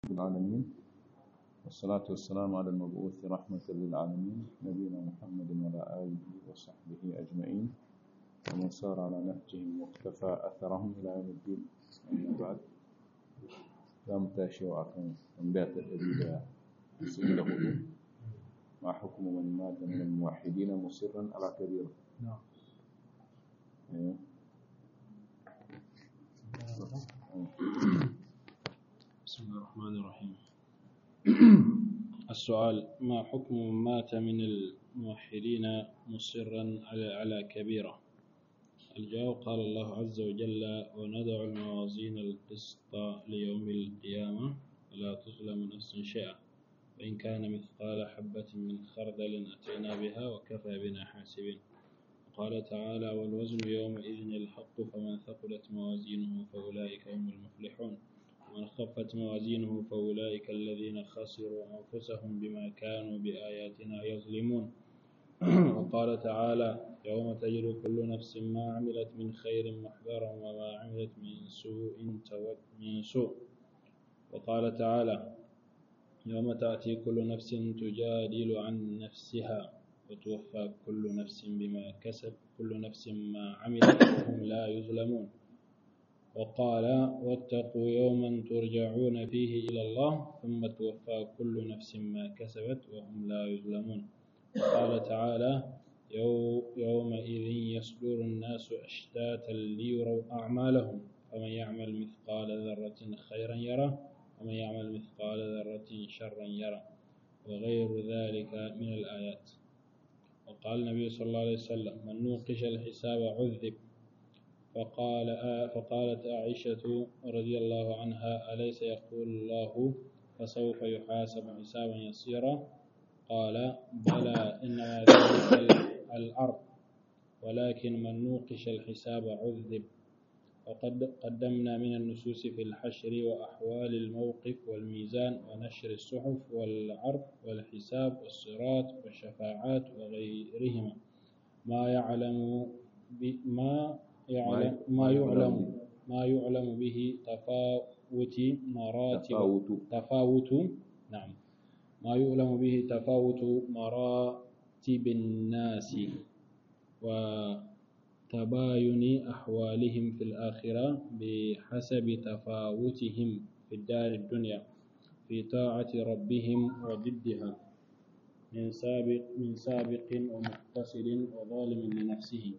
رب العالمين والصلاة والسلام على المبعوث رحمة للعالمين نبينا محمد وعلى آله وصحبه أجمعين ومن سار على نهجهم واقتفى أثرهم إلى يوم الدين أما بعد قام تاشي وعكم من بيت الأدلة سئل هدو ما حكم من مات من الموحدين مصرا على كبيرة نعم إيه. بسم الله الرحمن الرحيم السؤال ما حكم من مات من الموحدين مصرا على على كبيرة الجواب قال الله عز وجل وندع الموازين القسط ليوم القيامة ولا تظلم نفس شيئا وإن كان مثقال حبة من خردل أتينا بها وكفى بنا حاسبين قال تعالى والوزن يومئذ الحق فمن ثقلت موازينه فأولئك هم المفلحون ومن خفت موازينه فأولئك الذين خسروا أنفسهم بما كانوا بآياتنا يظلمون وقال تعالى يوم تجد كل نفس ما عملت من خير محضرا وما عملت من سوء تود من سوء وقال تعالى يوم تأتي كل نفس تجادل عن نفسها وتوفى كل نفس بما كسب كل نفس ما عملت وهم لا يظلمون وقال واتقوا يوما ترجعون فيه إلى الله ثم توفى كل نفس ما كسبت وهم لا يظلمون وقال تعالى يو يومئذ يصدر الناس أشتاتا ليروا أعمالهم فمن يعمل مثقال ذرة خيرا يره ومن يعمل مثقال ذرة شرا يره وغير ذلك من الآيات وقال النبي صلى الله عليه وسلم من نوقش الحساب عذب فقال آه فقالت عائشة رضي الله عنها أليس يقول الله فسوف يحاسب حسابا يسيرا قال بلى إنما ذلك الأرض ولكن من نوقش الحساب عذب وقد قدمنا من النصوص في الحشر وأحوال الموقف والميزان ونشر الصحف والعرض والحساب والصراط والشفاعات وغيرهما ما يعلم ما يعلم ما يعلم ما يعلم به تفاوت مراتب تفاوت تفاوت نعم ما يعلم به تفاوت مراتب الناس وتباين أحوالهم في الآخرة بحسب تفاوتهم في الدار الدنيا في طاعة ربهم وضدها من سابق من سابق ومقتصد وظالم لنفسه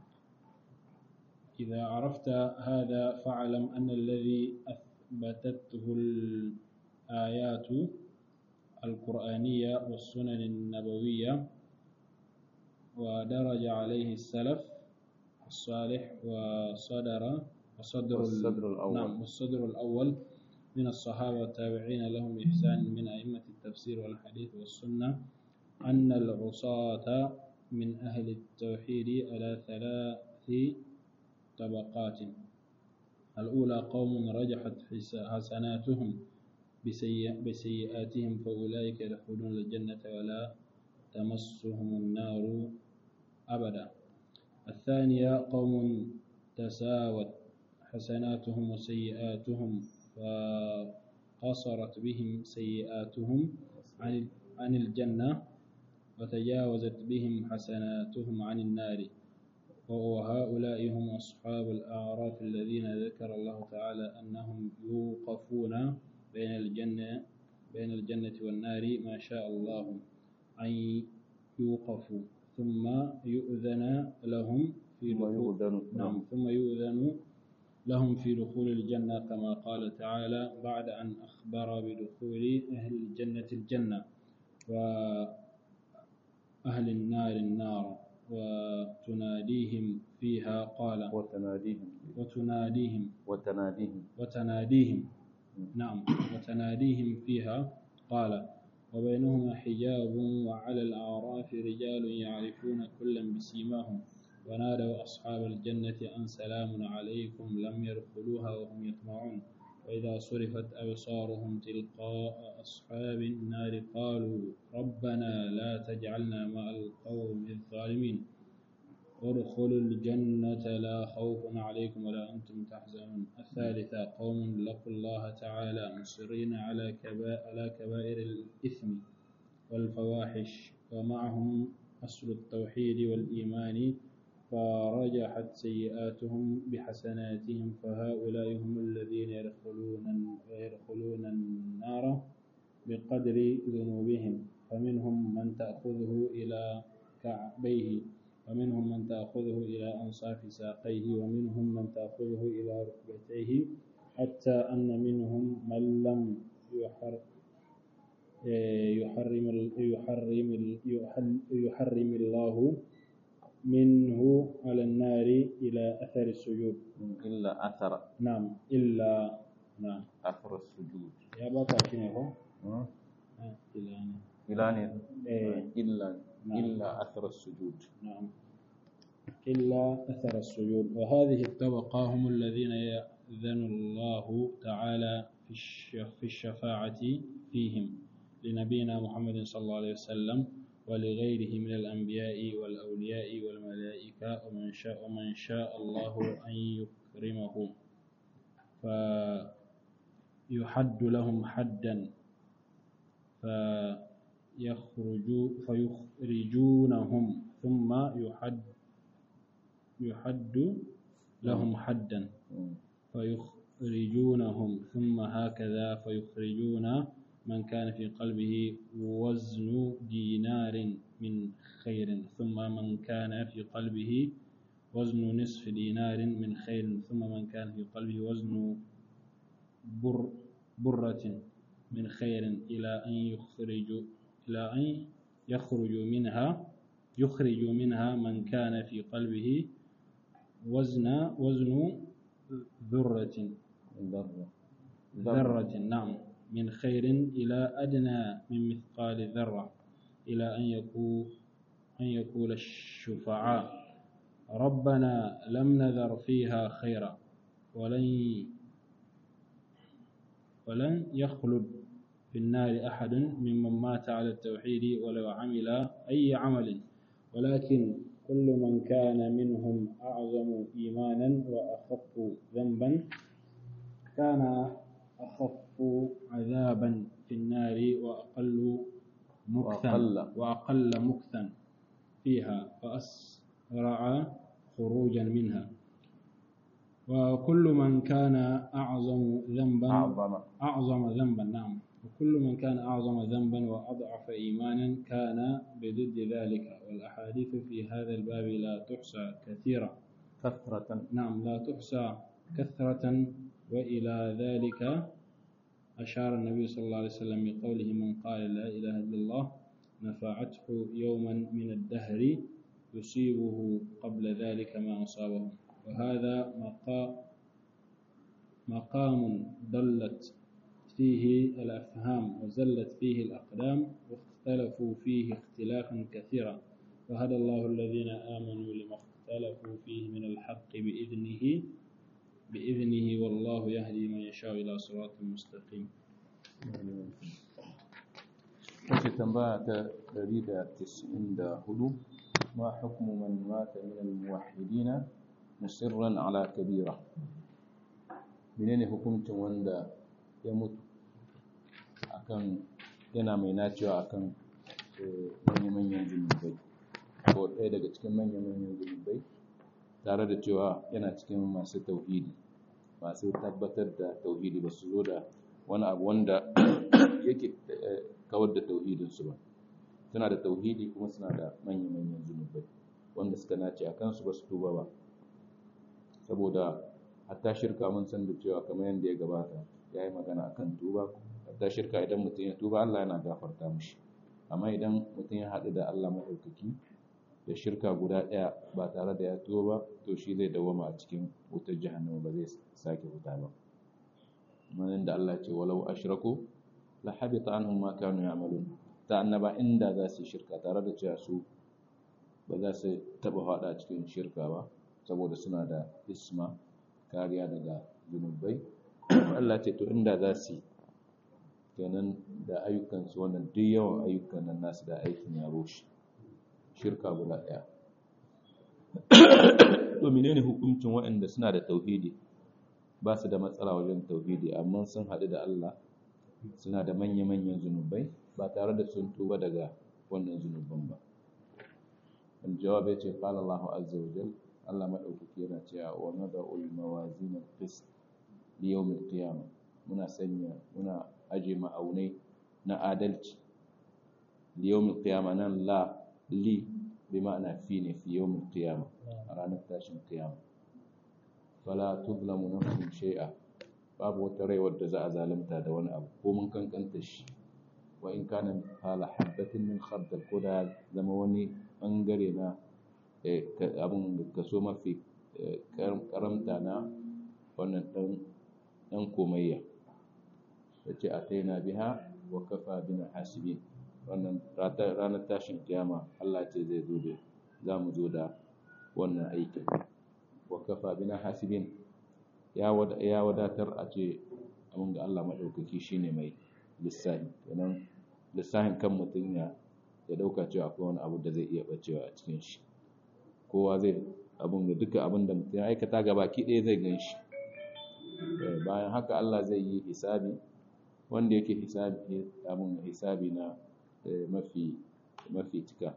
إذا عرفت هذا فاعلم أن الذي أثبتته الآيات القرآنية والسنن النبوية ودرج عليه السلف الصالح وصدر وصدر والصدر الأول. نعم والصدر الأول من الصحابة والتابعين لهم بإحسان من أئمة التفسير والحديث والسنة أن العصاة من أهل التوحيد على ثلاث طبقات الأولى قوم رجحت حسناتهم بسيئ بسيئاتهم فأولئك يدخلون الجنة ولا تمسهم النار أبدا الثانية قوم تساوت حسناتهم وسيئاتهم فقصرت بهم سيئاتهم عن عن الجنة وتجاوزت بهم حسناتهم عن النار وهؤلاء هم أصحاب الأعراف الذين ذكر الله تعالى أنهم يوقفون بين الجنة بين الجنة والنار ما شاء الله أن يوقفوا ثم يؤذن لهم في ثم دخول يؤذن نعم ثم يؤذن لهم في دخول الجنة كما قال تعالى بعد أن أخبر بدخول أهل الجنة الجنة وأهل النار النار وتناديهم فيها قال وتناديهم وتناديهم وتناديهم وتناديهم نعم وتناديهم فيها قال وبينهما حجاب وعلى الأعراف رجال يعرفون كلا بسيماهم ونادوا أصحاب الجنة أن سلام عليكم لم يدخلوها وهم يطمعون وإذا صرفت أبصارهم تلقاء أصحاب النار قالوا ربنا لا تجعلنا مع القوم الظالمين ادخلوا الجنة لا خوف عليكم ولا أنتم تحزنون الثالثة قوم لقوا الله تعالى مصرين على كبائر, على كبائر الإثم والفواحش ومعهم أصل التوحيد والإيمان فرجحت سيئاتهم بحسناتهم فهؤلاء هم الذين يدخلون يدخلون النار بقدر ذنوبهم فمنهم من تأخذه إلى كعبيه ومنهم من تأخذه إلى أنصاف ساقيه ومنهم من تأخذه إلى ركبتيه حتى أن منهم من لم يحر يحرم يحرم يحرم الله منه على النار إلى أثر السجود إلا أثر نعم إلا نعم أثر السجود يا بابا شنو ها؟ إلا إلا إيه. إلا نعم. إلا أثر السجود نعم إلا أثر السجود وهذه الطبقة هم الذين يأذن الله تعالى في الش- في الشفاعة فيهم لنبينا محمد صلى الله عليه وسلم ولغيره من الأنبياء والأولياء والملائكة ومن شاء ومن شاء الله أن يكرمه فيحد لهم حدا فيخرجوا فيخرجونهم ثم يحد يحد لهم حدا مم. فيخرجونهم ثم هكذا فيخرجون من كان في قلبه وزن دينار من خير ثم من كان في قلبه وزن نصف دينار من خير ثم من كان في قلبه وزن بر برة من خير إلى أن يخرجوا إلى أن يخرجوا منها يخرجوا منها من كان في قلبه وزن وزن ذرة ذرة ذرة نعم من خير إلى أدنى من مثقال ذرة إلى أن يقول أن يقول الشفعاء ربنا لم نذر فيها خيرا ولن ولن يخلد في النار أحد ممن مات على التوحيد ولو عمل أي عمل ولكن كل من كان منهم أعظم إيمانا وأخف ذنبا كان أخف عذابا في النار وأقل مكثا وأقل. وأقل مكثا فيها وأسرع خروجا منها وكل من كان أعظم ذنبا أعظم أعظم ذنبا نعم وكل من كان أعظم ذنبا وأضعف إيمانا كان بضد ذلك والأحاديث في هذا الباب لا تحصى كثيرا كثرة نعم لا تحصى كثرة وإلى ذلك أشار النبي صلى الله عليه وسلم بقوله من قال لا إله إلا الله نفعته يوما من الدهر يصيبه قبل ذلك ما أصابه وهذا مقام مقام ضلت فيه الأفهام وزلت فيه الأقدام واختلفوا فيه اختلافا كثيرا وهدى الله الذين آمنوا لما اختلفوا فيه من الحق بإذنه بإذنه والله يهدي من يشاء إلى صراط مستقيم wace tambaya ta 194 ma hukmu man mata min al-muwahhidina musirran ala kabira menene hukuncin wanda ya mutu akan yana mai nacewa akan eh, manya-manyan zunubai ko ɗaya daga cikin manya-manyan zunubai tare da cewa yana cikin masu tauhidi masu tabbatar da tauhidi ba su zo da wani abu wanda yake eh, kawar da tauhidinsu ba suna da tauhidi kuma suna da manya-manyan zunubai wanda suka nace a kansu ba su tuba ba saboda hatta shirka mun san da cewa kamar yadda ya gabata ya yi magana akan tuba hatta shirka idan mutum ya tuba Allah yana gafarta mushi amma idan mutum ya haɗu da Allah maɗaukaki da shirka guda ɗaya ba tare da ya tuba ba to shi zai dawama a cikin wutar jahannama ba zai sake wuta ba kamar yadda Allah ce walau ashraku la habita anhum ma kanu ya'malun ta annaba inda za su yi shirka tare da cewa su ba za su taba hada cikin shirka ba saboda suna da isma kariya daga zunubai Allah ce to inda za su yi kenan da ayyukansu wannan duk yawan ayyukan nan nasu da aikin ya rushe shirka guda ɗaya to menene hukuncin waɗanda suna da tauhidi ba su da matsala wajen tauhidi amma sun haɗu da Allah suna da manya-manyan zunubai ba tare da sun tuba daga wannan zunuban ba الجواب يتي قال الله عز وجل الله مدوكي yana cewa wa nada'ul mawazin al-qist li yawm al-qiyamah muna sanya muna aje ma'aunai na adalci li yawm al-qiyamah nan la li bi ma'ana fi ne fi yawm al-qiyamah a ranar tashin qiyama fala tuzlamu nafsun shay'a babu wata rai wadda za a zalunta da wani abu ko mun kankanta shi wa in kana hala habbatin min khardal ko da zama wani bangare na abin kaso mafi karamta na wannan ɗan komayya da ce a taina biha wa kafa bina hasibi wannan ranar tashin kiyama Allah ce zai zo da za mu zo da wannan aikin wa kafa bina hasibin ya wadatar a ce abin da Allah maɗaukaki shine mai lissahi kenan lissahin kan mutum ya ya dauka cewa akwai wani abu da zai iya bacewa a cikin shi kowa zai abun da duka abin da mutum ya aikata ga baki ɗaya zai gan shi bayan haka Allah zai yi hisabi wanda yake hisabi abin hisabi na mafi mafi cika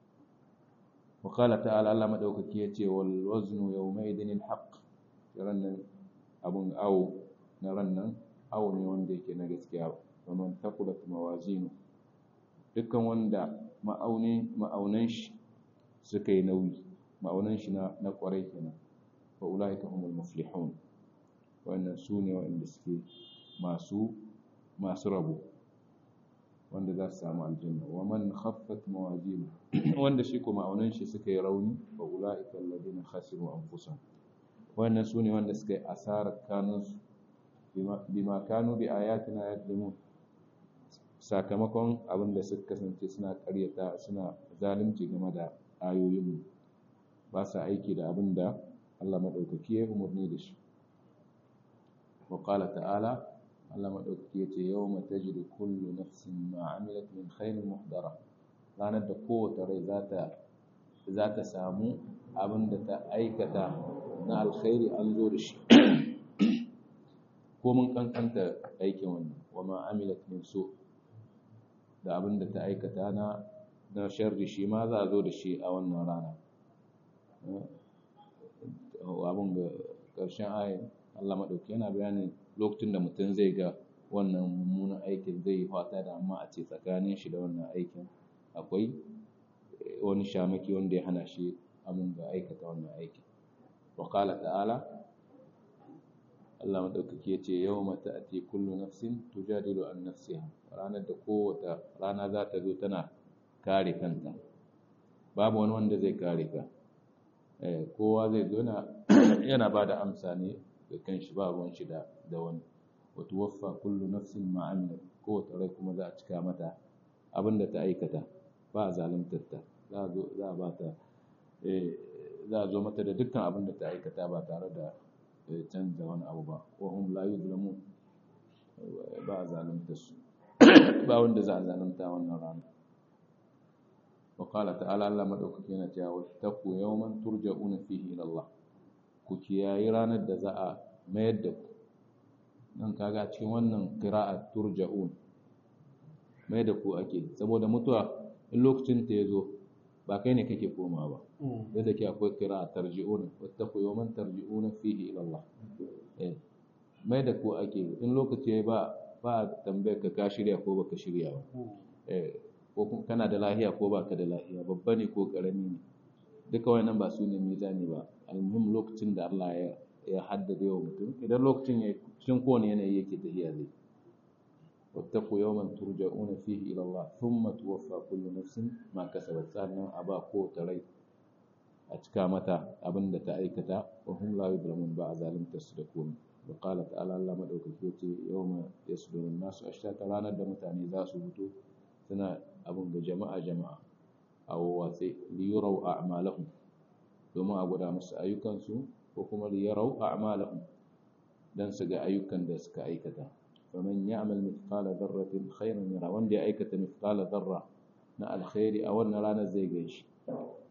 wa qala ta'ala Allah madaukaki yace wal waznu yawma idin al haqq rannan abun awo na rannan awo ne wanda yake na gaskiya wa man taqulat mawazinu dukkan wanda ma'aunan shi suka yi nauyi ma'aunan shi na kwarai kenan fa ulaika humul muflihun wannan su ne waɗanda suke masu masu rabo wanda za su samu aljanna wa man khaffat mawazin wanda shi ko ma'aunan shi suka yi rauni fa ulaika alladhina khasiru anfusahum wannan su ne wanda suka yi asarar kanunsu bima kanu bi ayatina yadlimun sakamakon abin da suka kasance suna karyata suna zalunci game da ayoyinmu ba sa aiki da abin da Allah maɗaukaki ya umarni da shi wa qala ta'ala Allah maɗaukaki ya ce yawma tajidu kullu nafsin ma amilat min khairin muhdara ranar da kowace rai za ta za ta samu abin da ta aikata na alkhairi an zo da shi ko mun kankanta aikin wannan wa ma amilat min su' da abin da ta aikata na na sharri shi ma za a zo da shi a wannan rana abin ga ƙarshen ayin Allah maɗauki yana bayanin lokacin da mutum zai ga wannan mummunan aikin zai yi fata da amma a ce tsakanin shi da wannan aikin akwai wani shamaki wanda ya hana shi abin ga aikata wannan aikin wa ta'ala Allah maɗaukaki ya ce yau mata a ce kullu nafsin tujadilu an nafsiha ranar da kowata rana za ta zo tana kare kanta babu wani wanda zai kare ka kowa zai zo yana ba da amsa ne da kanshi ba ruwan shi da wani wata waffa kullu nafsin ma'amila kowace rai kuma za a cika mata abin da ta aikata ba a zaluntar ta za a ba ta za a zo mata da dukkan abin da ta aikata ba tare da canza wani abu ba wa hum la yuzlamun ba a zalunta su ba wanda za a zalunta wannan rana wa qala ta'ala Allah madaukaki yana cewa wattaqu yawman turja'una fihi ila Allah ku kiyayi ranar da za a mayar da ku nan kaga cikin wannan qira'a turja'un mai da ku ake saboda mutuwa in lokacin ta yazo ba kai ne kake koma ba da da ke akwai kira tarji'una wattaqu yawman tarji'una fihi ila Allah mai da ku ake in lokaci ba ba tambayar ka ka shirya ko baka shirya ba ko kana da lahiya ko baka da lahiya babba ne ko karami ne duka wannan ba su ne mizani ba almuhim lokacin da Allah ya ya haddade wa mutum idan lokacin ya cikin kowane yanayi yake tafiya zai واتقوا يوما ترجعون فيه إلى الله ثم توفى كل نفس ما كسبت سألنا أبا قوة ري أتكا متى أبن تأيكتا وهم لا يظلمون بعد ظالم تصدقون وقال تعالى الله مدعوك كيتي يوم يصدر الناس أشتاتا لا ندى متاني ذا سبتو سنة أبن جماعة جماعة أو واتي ليروا أعمالهم ثم أقول أمس أيوكا سو وكما ليروا أعمالهم dan su ga ayyukan da suka aikata faman ya'mal mithqala dharratin khairan yara wanda ya aikata mithqala dharra na alkhairi a wannan ranar zai gan shi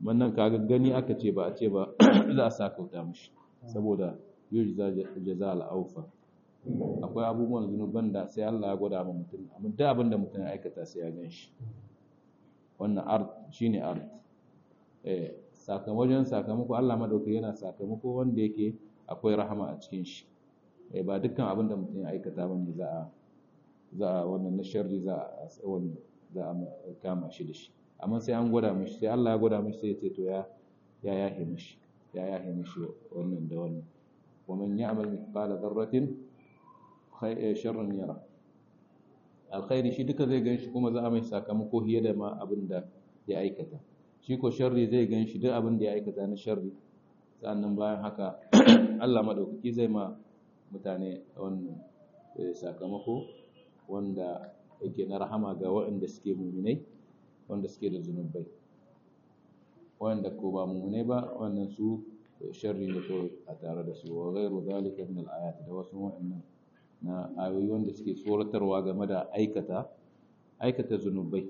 wannan kaga gani aka ce ba a ce ba za a sakauta mishi saboda yujza jaza al-awfa akwai abubuwan zunuban da sai Allah ya gwada ma mutum amma duk abin da mutum ya aikata sai ya gan shi wannan art shine art eh sakamakon sakamako Allah madauki yana sakamako wanda yake akwai rahama a cikin shi eh ba dukkan abin da mutum ya aikata bane za a za a wannan na sharri za a wannan za a kama shi da shi amma sai an gwada mishi sai Allah ya gwada mishi sai ya ce to ya ya yahe mishi ya yahe mishi wannan da wannan wa man ya'mal mithqala dharratin sharran yara alkhairi shi duka zai ganshi kuma za a mai sakamako hiye da ma abin da ya aikata shi ko sharri zai ganshi duk abin da ya aikata na sharri sannan bayan haka Allah madaukaki zai ma mutane wannan sakamako wanda yake na rahama ga waɗanda suke muminai wanda suke da zunubai wanda ko ba muminai ba wannan su sharri ne kawai a tare da su wa ghairu zalika min al-ayat da wasu waɗannan na ayoyi wanda suke tsoratarwa game da aikata aikata zunubai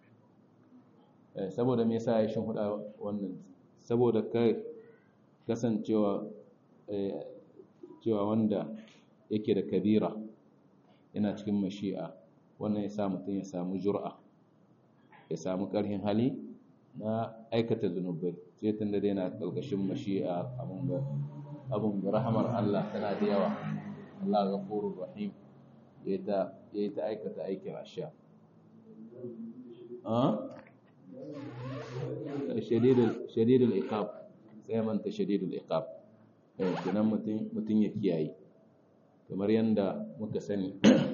saboda me yasa ya shin huda wannan saboda kai kasancewa cewa wanda yake da kabira yana cikin mashi'a wannan ya sa mutum ya samu jur'a ya samu ƙarfin hali na aikata zunubai sai tun da yana ƙarƙashin mashi'a abun ga rahamar Allah tana da yawa Allah ghafurur rahim ya ta ya ta aikata aikin asha ah shadidul shadidul iqab sai manta shadidul iqab eh kenan mutun mutun ya kiyaye kamar yanda muka sani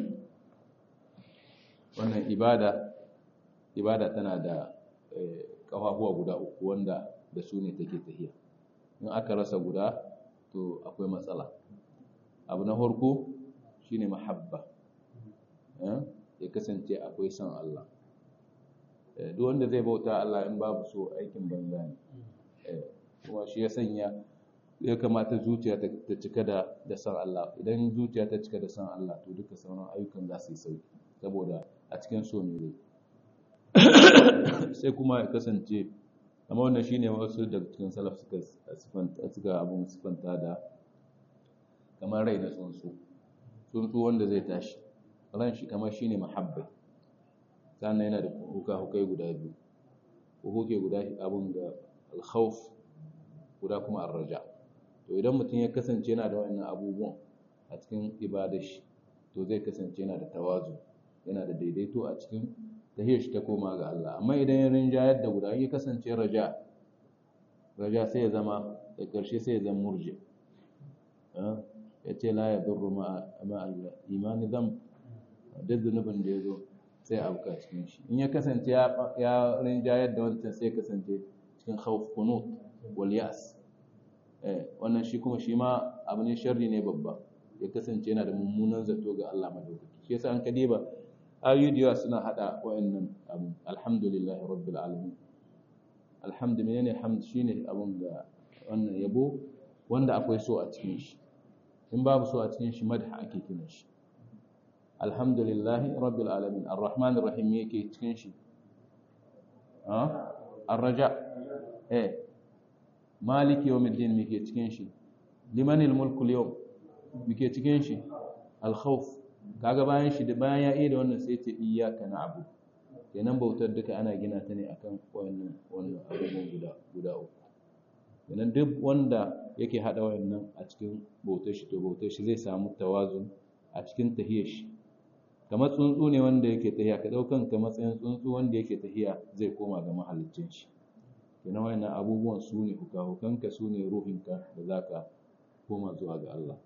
wannan ibada ibada tana da kafafuwa guda uku wanda da su ne take tafiya in aka rasa guda to akwai matsala abu na farko shine mahabba ya kasance akwai son Allah duk wanda zai bauta Allah in babu so aikin banza ne kuma shi ya sanya ya kamata zuciya ta cika da da son Allah idan zuciya ta cika da son Allah to duka sauran ayyukan za su yi sauki saboda a cikin so ne dai sai kuma ya kasance amma wannan shine wasu daga cikin salaf suka suka abun sifanta da kamar rai na tsuntsu tsuntsu wanda zai tashi ran shi kamar shine mahabbai sannan yana da huka-hukai guda biyu huke guda abun da alkhawf guda kuma arraja to idan mutum ya kasance yana da wannan abubuwan a cikin ibadar shi to zai kasance yana da tawazu yana da daidaito a cikin tahiyar shi ta koma ga Allah amma idan ya rinjayar da guda ya kasance raja raja sai ya zama da ƙarshe sai ya zama murji ya ce la ya durru ma imani zam duk zunubin da ya zo sai auka cikin shi in ya kasance ya rinjayar da wancan sai kasance cikin khawf kunut wal yas wannan shi kuma shi ma abu ne sharri ne babba ya kasance yana da mummunan zato ga Allah madaukaki shi yasa an kadiba ayoyi da yawa suna hada wa'annan abu alhamdulillah rabbil alamin alhamdu menene hamd shine abun da wannan yabo wanda akwai so a cikin shi in babu so a cikin shi madha ake kiran shi alhamdulillah rabbil alamin arrahmanir rahim yake cikin shi ah arraja eh maliki yawmiddin muke cikin shi limanil mulku al-yawm muke cikin shi al-khawf kaga bayan shi bayan ya iya da wannan sai ce iyyaka na'budu kenan bautar duka ana gina ta ne akan wannan wannan abubuwan guda guda uku kenan duk wanda yake hada wayannan a cikin bautar shi to bautar shi zai samu tawazun a cikin tahiyar shi kamar tsuntsu ne wanda yake tahiya ka daukan ka matsayin tsuntsu wanda yake tahiya zai koma ga mahaliccin shi kenan wayannan abubuwan su ne hukahukanka su ne ruhinka da zaka koma zuwa ga Allah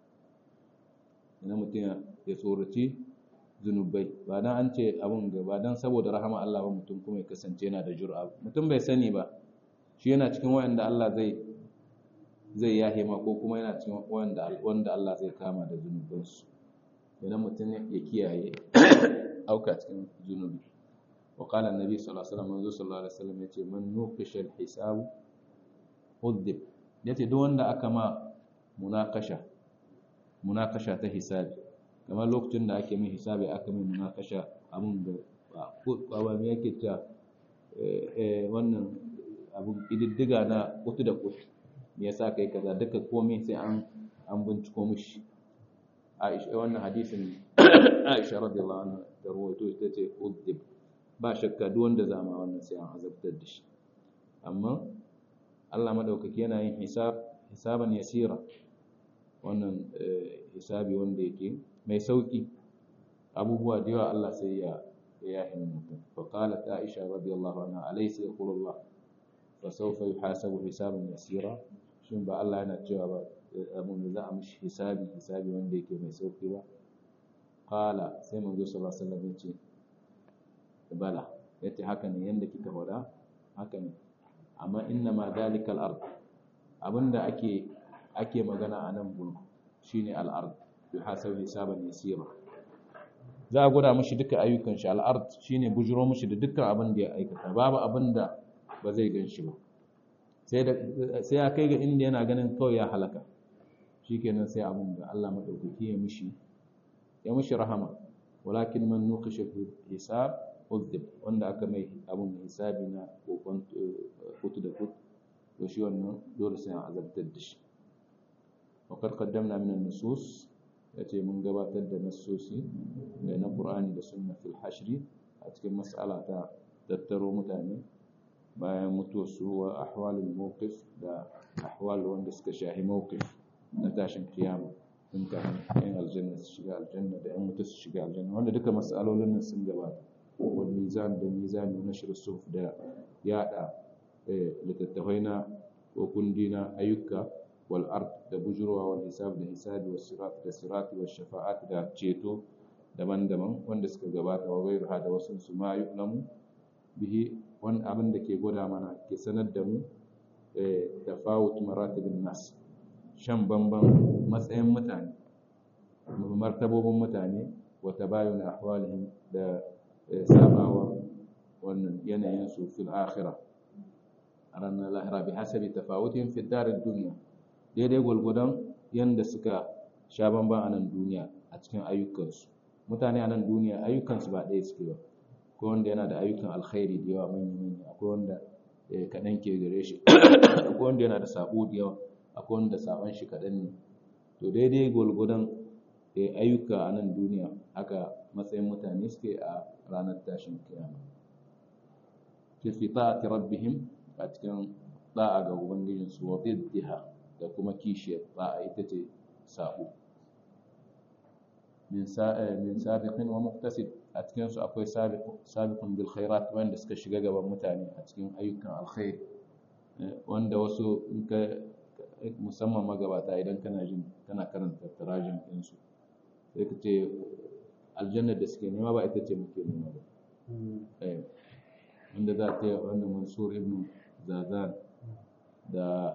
ina mutum ya tsoraci zunubai ba dan an ce abun ga ba dan saboda rahama Allah ba mutum kuma ya kasance yana da jur'a mutum bai sani ba shi yana cikin wayanda Allah zai zai yahe ma ko kuma yana cikin wanda wanda Allah zai kama da zunubansu idan mutum ya kiyaye auka cikin zunubi wa qala annabi sallallahu alaihi wasallam manzo sallallahu alaihi wasallam yace man nuqisha al-hisab udhib yace duk wanda aka ma munakasha munakasha ta hisabi kamar lokacin da ake min hisabi aka min munakasha abun da ba ba me yake ta wannan abin ƙididdiga na kutu da kutu me yasa kai kaza duka komai sai an an binciko mishi Aisha wannan hadisin Aisha radiyallahu anha da rawaito ita ce udib ba shakka duk wanda zama wannan sai an azabtar da shi amma Allah madaukaki yana yin hisab hisaban yasira wannan hisabi wanda yake mai sauki abubuwa da yawa Allah sai ya ya yi mutum fa qalat Aisha radiyallahu anha alaysa yaqulu Allah fa sawfa yuhasabu hisaban yasira shin ba Allah yana cewa ba abin da za a mishi hisabi hisabi wanda yake mai sauki ba qala sai manzo sallallahu alaihi wasallam yace bala yace haka ne yanda kika faɗa haka ne amma inna ma dalika al-ard abinda ake ake magana a nan gurin shine al-ard yuhasabu hisaban yasira za a gwada mishi duka ayyukan shi al-ard shine bujuro mishi da dukkan abin da ya aikata babu abin da ba zai gan shi ba sai ya kai ga inda yana ganin kawai ya halaka shikenan sai abin da Allah madaukaki ya mishi ya mishi rahama walakin man nuqisha fi hisab udhib wanda aka mai abin hisabi na kokon kutu da kutu to shi wannan dole sai an azabtar da shi wa qad qaddamna min an-nusus yace mun gabatar da nassosi da na Qur'ani da sunna fil hashri a cikin mas'ala ta tattaro mutane bayan mutuwarsu wa ahwalul mawqif da ahwal wanda suka shahi mawqif na tashin kiyama in ka yan aljanna su shiga aljanna da yan mutu su shiga aljanna wanda duka mas'alolin nan sun gabata wal mizan da mizan na nashr suf da yada littattafai na ko kundi na ayyuka wal ard da bujurwa wal hisab da hisabi was sirat da sirat was shafa'at da ceto daban-daban wanda suka gabata wa gairu da wasu su ma yu'lamu bihi wani abin da ke gwada mana ke sanar da mu da fawut maratibin nas shan bamban matsayin mutane martabobin mutane wata bayan ahwalihim da sabawa wannan yanayin su fil akhirah a ranar lahira bi hasabi tafawutin fi darin duniya daidai gwalgwadon yanda suka sha bamban a nan duniya a cikin ayyukansu mutane a nan duniya ayyukansu ba ɗaya suke ba akwai wanda yana da ayyukan alkhairi da yawa manya-manya akwai wanda kaɗan ke gare shi akwai wanda yana da sabo da yawa akwai wanda sabon shi kaɗan ne to daidai gwalgwadon ayyuka a nan duniya haka matsayin mutane suke a ranar tashin kiyama ke fi ta'ati rabbihim a cikin da'a ga ubangijinsu wa diddiha da kuma kishiyar da'a ita ce sabo min sabiqin wa muqtasid a cikinsu akwai sabiqun bil khairat wanda suka shiga gaban mutane a cikin ayyukan alkhairi wanda wasu in ka musamman magabata idan kana jin kana karanta tarajin ɗinsu sai ka ce aljannar da suke nema ba ita ce muke nema ba wanda za ta yi wanda mansur ibn zazan da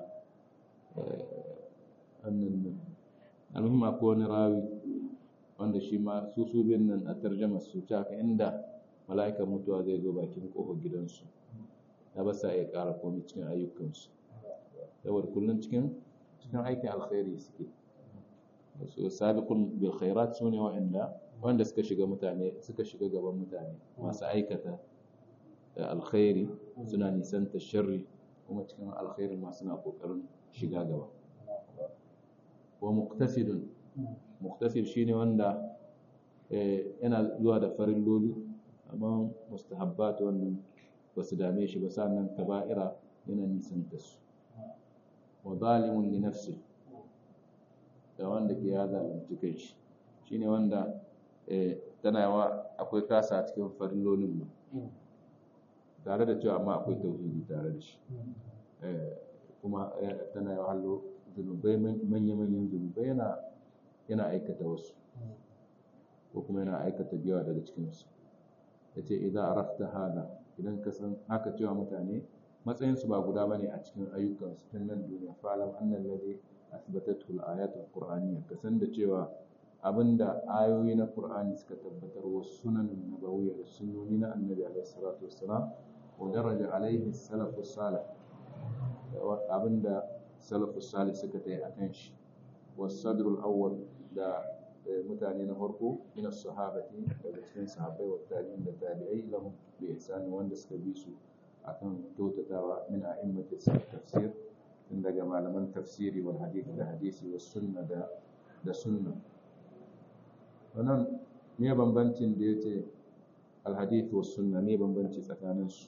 annan almuhim akwai wani rawi wanda shi ma su su biyun nan a tarjama su ta haka inda mala'ikan mutuwa zai zo bakin kofar gidansu ya ba sa iya ƙara komai cikin ayyukansu saboda kullum cikin cikin aikin alkhairi suke su sabiqun bil khairat sune wa'anda wanda suka shiga mutane suka shiga gaban mutane masu aikata alkhairi suna nisanta sharri kuma cikin alkhairi ma suna kokarin shiga gaba wa muqtasidun muktasir shine wanda yana zuwa da farin loli amma mustahabbat wannan ba su dame shi ba sannan kaba'ira yana nisan da su wa zalimun li nafsi da wanda ke ya zalunci kai shi shine wanda tana yawa akwai kasa a cikin farin lolin ba tare da cewa amma akwai tauhidi tare da shi kuma tana yawa hallo zunubai manya-manyan zunubai yana yana aikata wasu ko kuma yana aikata biyawa daga cikinsu ya ce idan arafta hada idan ka san haka cewa mutane matsayinsu ba guda ba ne a cikin ayyukansu tun nan duniya fa'alam annan lade asibatatul ayatul qur'aniyya ka san da cewa abinda ayoyi na qur'ani suka tabbatar wasu sunanin nabawiyya da sunnoni na annabi alaihi salatu wassalam wa daraja alaihi salafu salih abinda salafu salih suka tayi akan shi والصدر الأول da mutane na farko min sahabati daga cikin sahabbai wa tabi'in da tabi'ai lahum bi ihsani wanda suka bi su akan kyautatawa min a'immati tafsir tun daga malaman tafsiri wal hadith da hadisi was sunna da da sunna wannan me bambancin da yace al hadith was sunna me bambanci tsakanin su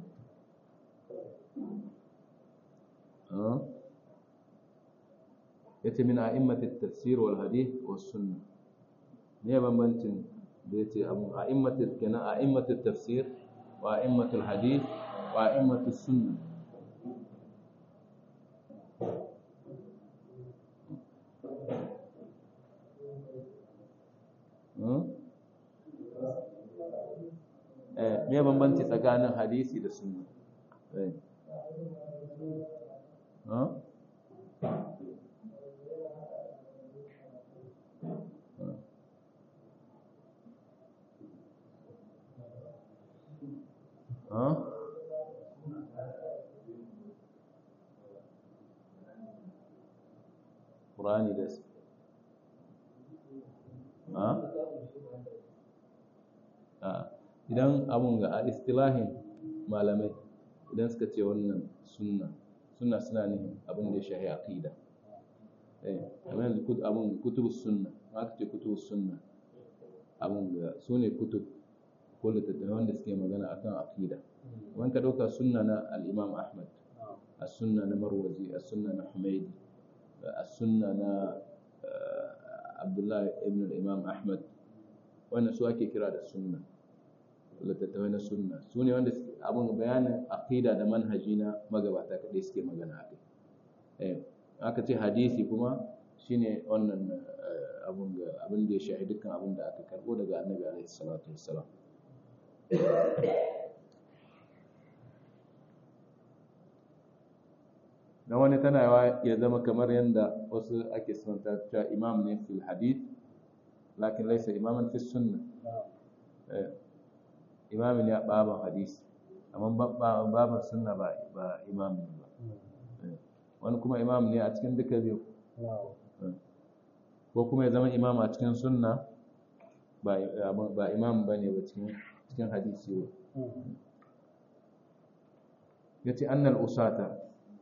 yace min a'immati tafsir wal hadith was sunna me bambancin da yace a'immati kenan a'immati tafsir wa a'immati al hadith wa a'immati sunna me bambanci tsakanin hadisi da sunna Qur'ani da idan abun ga a istilahin malamai idan suka ce wannan sunna sunna suna ne abin da ya shahi aqida eh kamar yanzu abun kutubus sunna aka ce kutubus sunna abun ga su ne kutub ko littattafai wanda suke magana akan aqida wani ka ɗauka sunna na al-imam ahmad as-sunna na marwazi as-sunna na humaydi as-sunna na abdullahi ibn al-imam ahmad wannan su ake kira da sunna littattafai na sunna su ne wanda abin bayanin aqida da manhaji na magabata kaɗai suke magana a kai aka ce hadisi kuma shine wannan abin da ya shahi dukkan abin da aka karɓo daga annabi alaihi salatu wassalam na wani tana ya zama kamar yadda wasu ake sunanta cewa imam ne fil hadith lakin laisa imaman fi sunna imamin ya baban hadisi amma baban sunna ba ba imamin ba wani kuma imam ne a cikin duka biyu ko kuma ya zama imam a cikin sunna ba imam ba ne ba cikin hadisi ba ya ce annal usata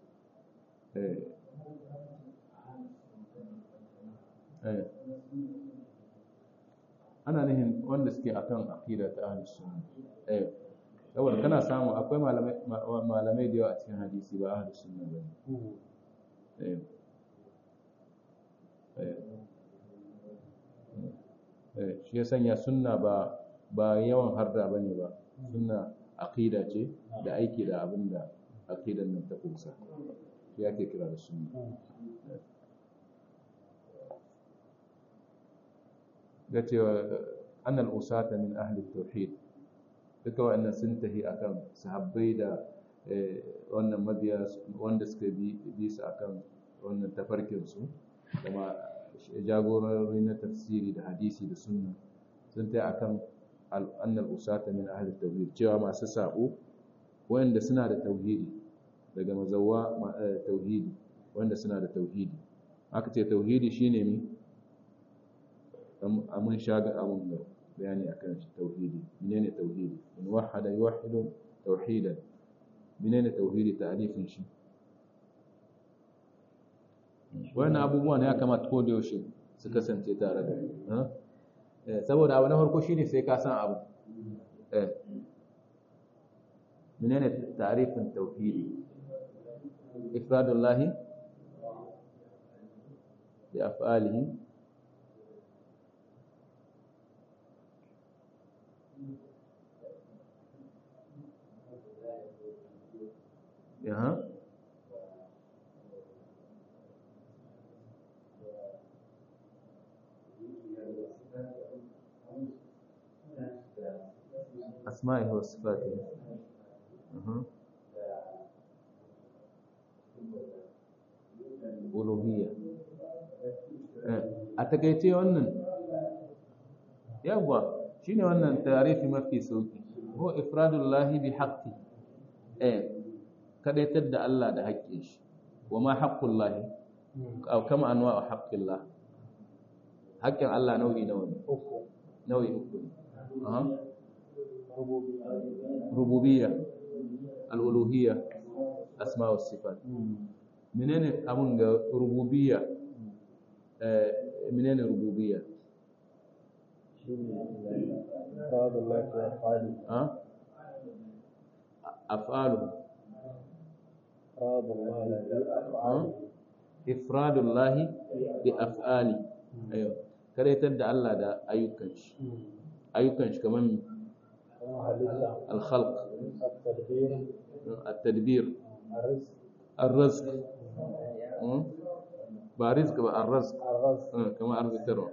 ana nihin wanda suke akan aqida ta ahlus sunna eh saboda kana samu akwai malamai malamai da yawa a cikin hadisi ba ahlus sunna ba eh eh shi ya sanya sunna ba ba yawan harda bane ba sunna aqida ce da aiki da abinda aqidan nan ta kusa shi ake kira da sunna ga cewa annal usata min ahli tauhid duka wa'annan sun tahi akan sahabbai da wannan mabiya wanda suka bi su akan wannan tafarkin su kuma jagorori na tafsiri da hadisi da sunna sun tahi akan annal usata min ahli tauhid cewa masu sabo wanda suna da tauhidi daga mazawa tauhidi wanda suna da tauhidi aka ce tauhidi shine ne mun shaga abun da bayani akan shi tauhidi menene tauhidi in wahada yuwahhidu tauhidan menene tauhidi ta'rifin shi wannan abubuwa ne ya kamata ko da yaushe su kasance tare da eh saboda abu na farko shine sai ka san abu eh menene ta'rifin tauhidi ifradullahi bi af'alihi Aha. أسمائه وصفاته أها uluhiyya a takaice wannan yawwa shine wannan tarifi mafi sauki ko ifradullahi bi haqqi eh kadaitar da Allah da haƙƙin shi wa ma haqqullahi aw kama anwa'u haqqillah haƙƙin Allah nau'i nawa ne nau'i uku ne aha rububiyya al-uluhiyya asma wa sifat menene abun ga rububiyya eh menene rububiyya ha af'alu ifradullahi bi af'ali ayo karaitar da Allah da ayyukan shi ayyukan shi kamar al-khalq at-tadbir ar-rizq ba rizq ba ar-rizq kamar arzikarwa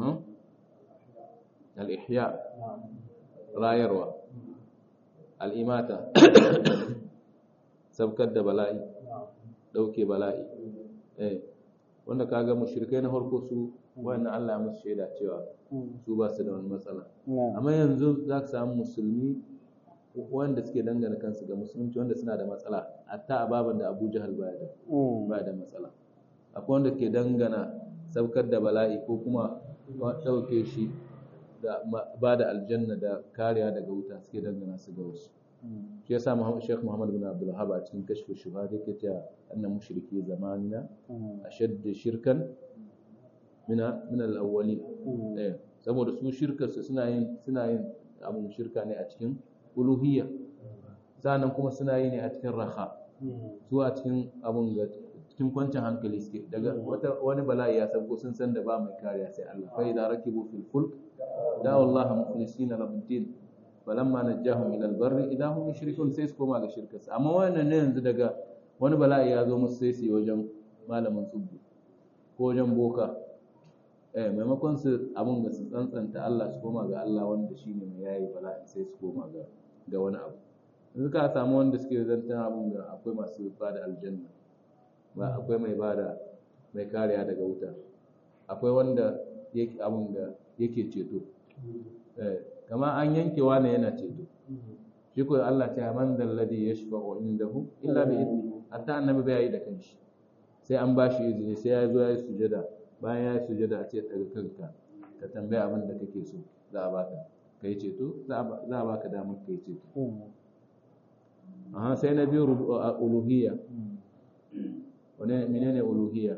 al-ihya rayarwa al-imata sabkar da bala'i dauke bala'i eh wanda kaga mushrikai na farko su wannan Allah ya musu shaida cewa su ba su da wani matsala amma yanzu za ka samu musulmi wanda suke dangana kansu ga musulunci wanda suna da matsala hatta a baban da Abu Jahal baya da baya da matsala akwai wanda ke dangana saukar da bala'i ko kuma dauke shi da ba da aljanna da kariya daga wuta suke dangana su ga wasu shi yasa Sheikh Muhammad bin Abdul Wahhab a cikin kashfu shubhat yake cewa annan mushriki zamanina ashadd shirkan min min al-awwalin eh saboda su shirkar su suna yin suna yin abun shirka ne a cikin uluhiyya sannan kuma suna yi ne a cikin raha su a cikin abun ga cikin kwancin hankali suke daga wata wani bala'i ya sauko sun san da ba mai kariya sai Allah fa idza rakibu fil fulk da'u Allah mukhlisina lahu din falamma najjahum ila albarri idan hum yushrikun sai su koma ga shirkarsu amma wannan ne yanzu daga wani bala'i ya zo musu sai su yi wajen malamin tsubbu ko wajen boka eh maimakon su abun da su tsantsanta Allah su koma ga Allah wanda shine mai yayi bala'i sai su koma ga ga wani abu yanzu ka samu wanda suke zantan abun da akwai masu bada aljanna ba akwai mai bada mai kariya daga wuta akwai wanda yake abun da yake ceto eh kama an yanke wani yana ceto shi ko Allah ta man dal ladhi yashfa'u indahu illa bi idni hatta annabi bai yi da kanshi sai an bashi izini sai ya zo ya yi sujada bayan ya yi sujada a ce daga kanka ka tambaye abin da kake so za a baka kai ceto za a baka damar kai ceto aha sai na biyu uluhiyya wani menene uluhiyya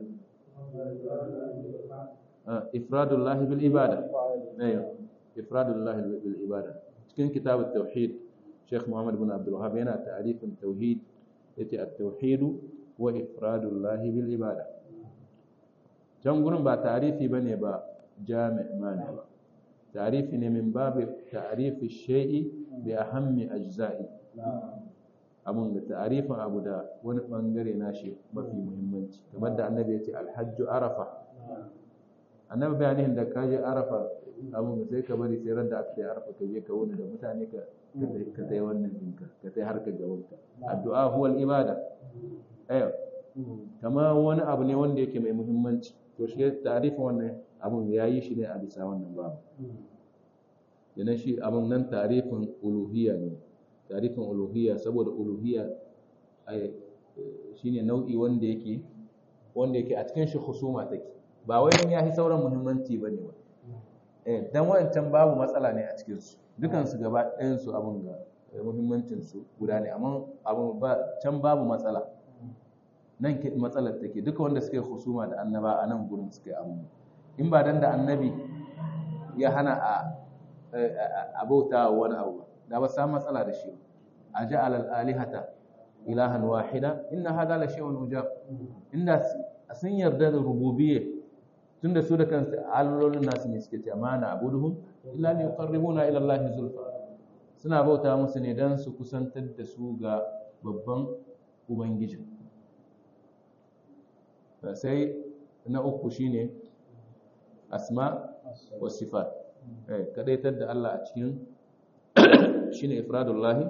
ifradullahi bil ibada ayo ifradullahi bil ibada cikin kitab at-tauhid Sheikh Muhammad bin Abdul Wahhab yana ta'rifin tauhid yace at-tauhid wa ifradullahi bil ibada can gurin ba ta'rifi bane ba jami' mani ba ta'rifi ne min babu ta'rifi shay'i bi ahammi ajza'i abun da ta'rifin abu da wani bangare nashi mafi muhimmanci kamar da annabi yace al-hajju arafa annabi bayanin da kaje arafa abun da sai ka bari sai ran da aka yi arafa ka je ka wuni da mutane ka ka tai wannan ɗinka ka tai harkar gabanka addu'a huwal ibada ayo kama wani abu ne wanda yake mai muhimmanci to shi tarifin wannan abun ya yi shi ne a bisa wannan babu yana shi abun nan tarifin uluhiyya ne tarifin uluhiyya saboda uluhiyya shine nau'i wanda yake wanda yake a cikin shi husuma take ba wai ya fi sauran muhimmanci bane ba eh dan wancan babu matsala ne a cikin su dukansu gaba ɗayansu abin ga muhimmancinsu guda ne amma abin ba can babu matsala nan matsalar take duka wanda suka yi husuma da annaba a nan gurin suka yi abu in ba dan da annabi ya hana a abauta wani abu da ba samu matsala da shi a ja'al al-alihata ilahan wahida inna hadha la shay'un ujab inda sun yarda da rububiyya tunda su da kansu allolin nasu ne suke ce amana abuduhum illa li yuqarribuna ila Allah zulfa suna bauta musu ne dan su kusantar da su ga babban ubangiji sai na uku shine asma wa sifat eh kadaitar da Allah a cikin shine ifradullahi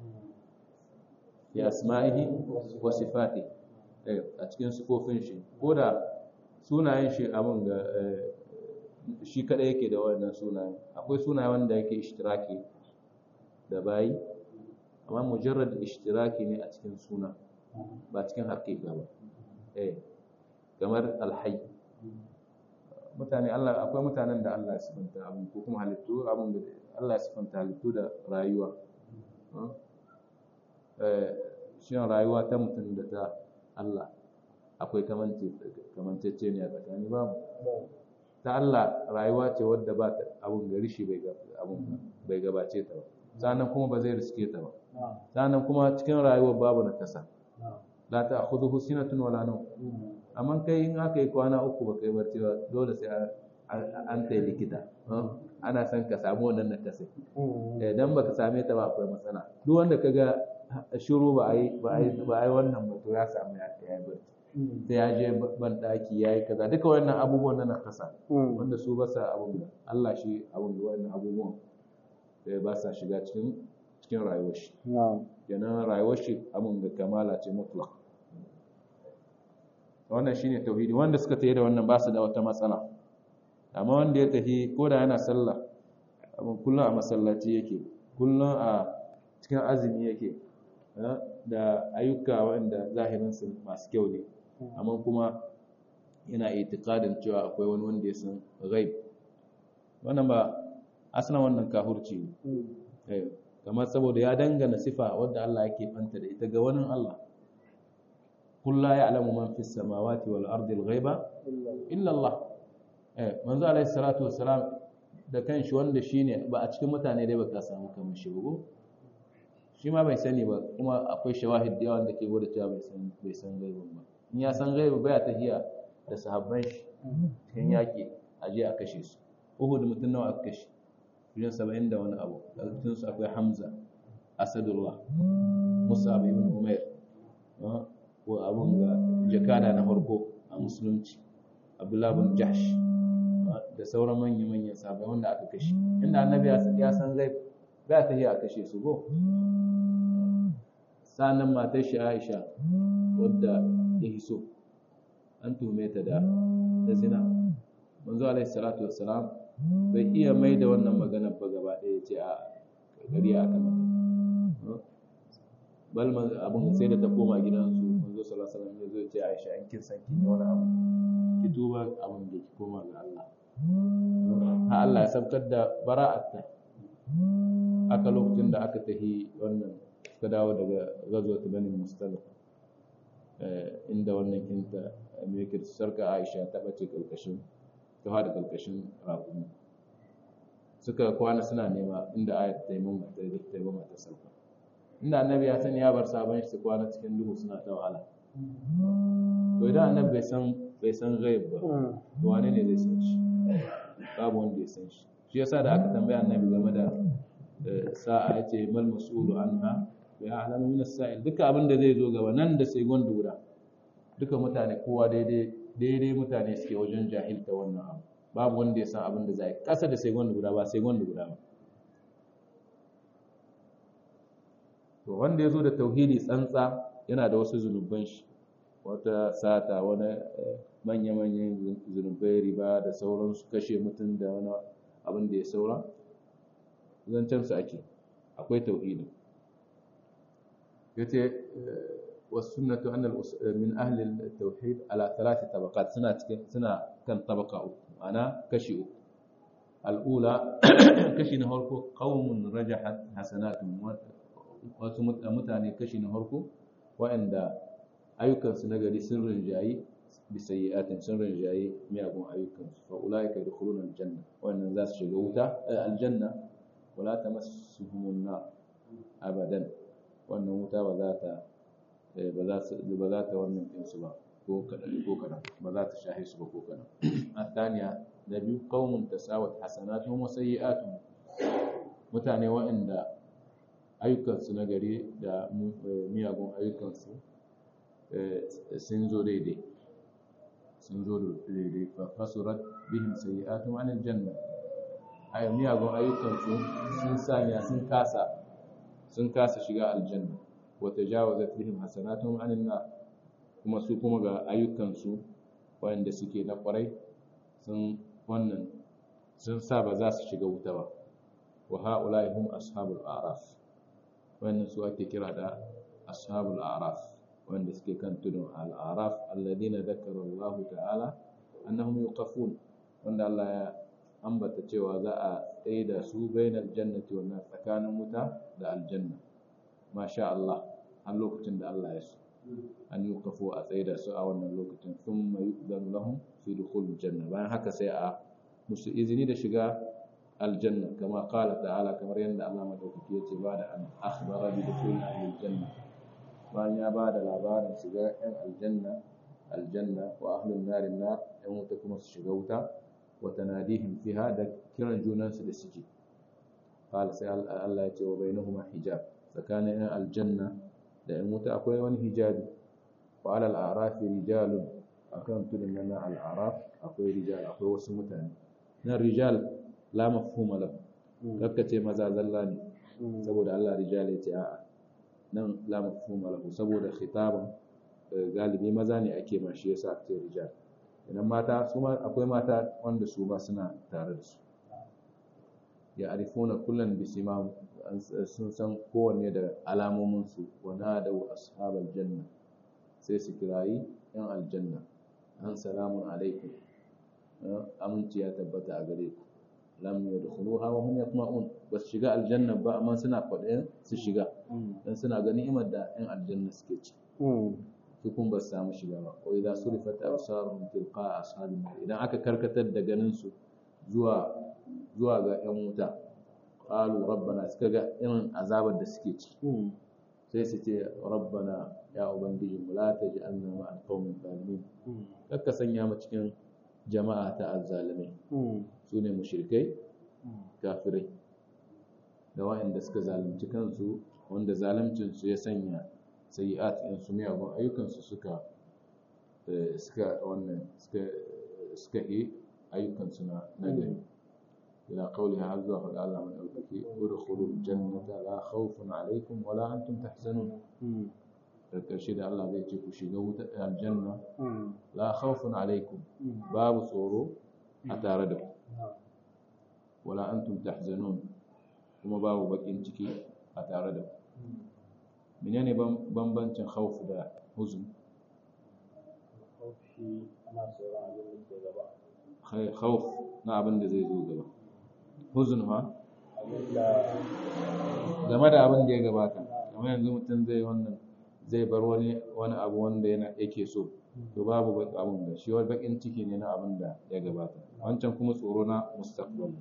ya asma'ihi wa sifati eh a cikin sifofin shi koda sunayen shi abun ga shi kada yake da wannan sunayen akwai sunaye wanda yake ishtiraki da bayi amma mujarrad ishtiraki ne a cikin suna ba cikin haƙiƙa ba eh kamar alhayy mutane Allah akwai mutanen da Allah ya sifanta abun ko kuma halittu abun da Allah ya sifanta halittu da rayuwa shin rayuwa ta mutum da ta Allah akwai kamancece ne a tsakani babu ta Allah rayuwa ce wadda ba ta abun gari shi bai gabace ta ba sannan kuma ba zai riske ta ba sannan kuma cikin rayuwar babu na kasa la ta akhudhu sinatun wala nawm amma kai in aka yi kwana uku ba kai barci ba dole sai an tai likita ana son ka samu wannan na kasa idan baka same ta ba akwai matsala duk wanda kaga shiru ba a yi ba a yi wannan ba to ya samu ya yi barci sai ya je ban daki ya yi kaza duka wannan abubuwan na kasa wanda su ba sa abun da Allah shi abun da wannan abubuwan da ba sa shiga cikin cikin rayuwar shi kenan rayuwar shi abun da kamala ce mutlaq wannan shine tauhidi wanda suka tafi da wannan ba su da wata matsala amma wanda ya tafi ko da yana sallah abun kullum a masallaci yake kullum a cikin azumi yake da ayyuka wanda zahirinsu masu kyau ne amma kuma yana itikadin cewa akwai wani wanda ya san ghaib wannan ba aslan wannan kahurci ne kamar saboda ya dangana sifa wadda Allah yake banta da ita ga wani Allah قل لا يعلم من في السماوات والأرض الغيب إلا الله manzo alaihi salatu wassalam da kanshi wanda shine ba a cikin mutane dai baka samu kamar shi ba shi ma bai sani ba kuma akwai shawahid da yawan da ke gwada cewa bai san bai san gaibin ba in ya san gaibi baya tahiya da sahabban shi cikin yaki a je a kashe su Uhud mutum nawa aka kashe wajen saba'in da wani abu a cikin su akwai Hamza Asadullah Musa ibn Umair ko abun ga jakada na farko a musulunci Abdullah bin Jahsh da sauran manya-manyan sahabbai wanda aka kashe inda annabi ya san zai ba ta yi a kashe su go sanan matar shi Aisha wadda ya hiso an tume ta da da zina manzo alaihi salatu wassalam bai iya mai da wannan magana ba gaba ɗaya ce a gari aka mata bal abun sai da ta koma gidansu manzo sallallahu alaihi wasallam ya zo ya ce Aisha an kin san kin yi wani abu ki tuba abin da ki koma ga Allah ha Allah ya sabkar da bara'atta aka lokacin da aka tahi wannan suka dawo daga gazuwar banin mustalik inda wannan kinta mai sarka aisha ta bace kalkashin ta hada kalkashin rakumi suka kwana suna nema inda ayat ta yi mun ta yi ta yi ta sauka inda annabi ya sani ya bar sabon shi su kwana cikin duhu suna ta wahala to idan annabi bai san bai san ghaib ba to wane ne zai san shi babu wanda ya san shi shi yasa da aka tambaya annabi game da sa'a ya ce mal mas'ulu anha ya alamu min as-sa'il duka abin da zai zo gaba nan da sai gonda guda duka mutane kowa daidai daidai mutane suke wajen jahilta wannan abu babu wanda ya san abin da zai kasa da sai gonda guda ba sai gonda guda ba to wanda ya zo da tauhidi tsantsa yana da wasu zunuban shi wata sata wani manya-manyan zunubai riba da sauransu kashe mutum da wani abin da ya saura zancensu ake akwai tauhidi ya ce wasu sunnatu annal min ahlil tauhid ala talati tabaqat suna cikin suna kan tabaka uku ana kashi uku al'ula kashi na farko qaumun rajahat hasanatun wasu mutane kashi na farko waɗanda ayyukansu na gari sun rinjayi bisayyatin sun rinjayi miyagun ayyukansu fa ulaika yadkhuluna aljanna wannan za su shiga wuta aljanna wala tamassuhum nar abadan wannan wuta ba za ta ba za su ba za ta wannan din su ba ko kadan ko kadan ba za ta shahe su ba ko kadan athaniya da biyu qaumun tasawat hasanatuhum wa sayyi'atuhum mutane waɗanda ayyukansu na gari da miyagun ayyukansu sun zo daidai sun zo daidai fa fasurat bihim sayyi'atuhum anil janna ay miyagun ayyukansu sun sanya sun kasa sun kasa shiga aljanna wa tajawazat bihim hasanatuhum anin nar kuma su kuma ga ayyukansu wanda suke na kwarai sun wannan sun sa ba za su shiga wuta ba wa ha'ula'i hum ashabul a'raf wannan su ake kira da ashabul a'raf wanda suke kan tudun al-a'raf alladina dhakara Allah ta'ala annahum yuqafun wanda Allah ya ambata cewa za a tsaye da su bainal jannati wan nar tsakanin wuta da aljanna masha Allah har lokacin da Allah ya so an yi kafo a tsaye da su a wannan lokacin sun mai zan lahun fi dukhul janna bayan haka sai a musu izini da shiga aljanna kama qala ta'ala kamar yadda Allah madaukaki yace ba da an akhbara bi dukhul ahli janna bayan ya ba da labarin shiga yan aljanna aljanna wa ahlun nar nar yan wuta kuma su shiga wuta wa tanadihim fiha da kiran junansu da suke qala sai Allah ya ce wa bainahuma hijab tsakanin yan aljanna da in wuta akwai wani hijabi wa alal arafi rijalun akan tudun nan al araf akwai rijal akwai wasu mutane nan rijal la mafhuma lahu kakka ce maza zalla ne saboda Allah rijal ya ce a'a nan la mafhuma lahu saboda khitaban galibi maza ne ake ma shi yasa ake rijal idan mata su ma akwai mata wanda su ba suna tare da su ya arifuna kullan bisimam sun san kowanne da alamominsu wana da ashabal janna sai su kirayi yan aljanna an salamun alaikum aminci ya tabbata a gare ku lam yadkhuluha wa hum yatma'un bas shiga aljanna ba amma suna kwaɗayin su shiga dan suna ga ni'imar da yan aljanna suke ci su kun ba su samu shiga ba wa idza surifat absaruhum tilqa ashabin idan aka karkatar da ganin su zuwa zuwa ga yan wuta qalu rabbana suka ga irin azabar da suke ci sai su ce rabbana ya ubangiji mu la taj'alna ma al-qawmi zalimin kakka sanya mu cikin jama'a ta azzalimai su ne mushrikai kafirai da wa'anda suka zalunci kansu wanda zaluncin su ya sanya sayi'at in su miyagun ayyukan su suka suka wannan suka suka yi ayyukan su na nagari إلى قولها عز وجل الله من أوكي ادخلوا الجنة لا خوف عليكم ولا أنتم تحزنون الكرشيد الله زي تشوفوا شيغو الجنة لا خوف عليكم باب صورو أتاردوا ولا أنتم تحزنون kuma babu bakin ciki a tare da menene bambancin khawf da huzn khawf na abin da zai zo gaba huzun ha game da abin da ya gabata kamar yanzu mutum zai wannan zai bar wani wani abu wanda yana yake so to babu abin da shi wani bakin ciki ne na abin da ya gabata wancan kuma tsoro na mustaqbal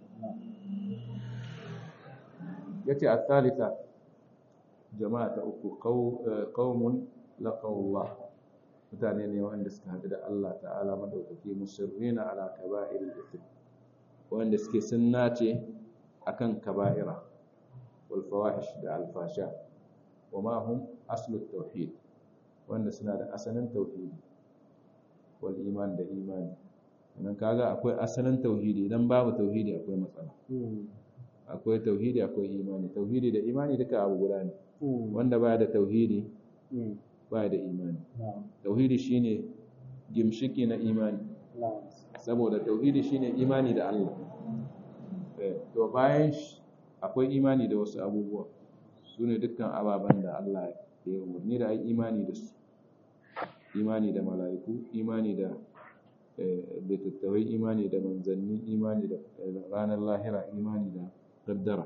yace al-thalitha jama'a ta uku qaumun laqawullah mutane ne wanda suka haɗu da Allah ta'ala madaukaki musirrina ala kaba'ir al-ithm wanda suke sun nace akan kaba'ira wal fawahish da alfasha wa ma hum aslu tauhid wanda suna da asalin tauhidi wal iman da imani nan kaga akwai asalin tauhidi idan babu tauhidi akwai matsala akwai tauhidi akwai imani tauhidi da imani duka abu guda ne wanda baya da tauhidi baya da imani tauhidi shine gimshiki na imani saboda tauhidi shine imani da Allah to bayan akwai imani da wasu abubuwa su ne dukkan ababen da Allah ya umarni da ai imani da su imani da mala'iku imani da littattafai imani da manzanni imani da ranar lahira imani da qaddara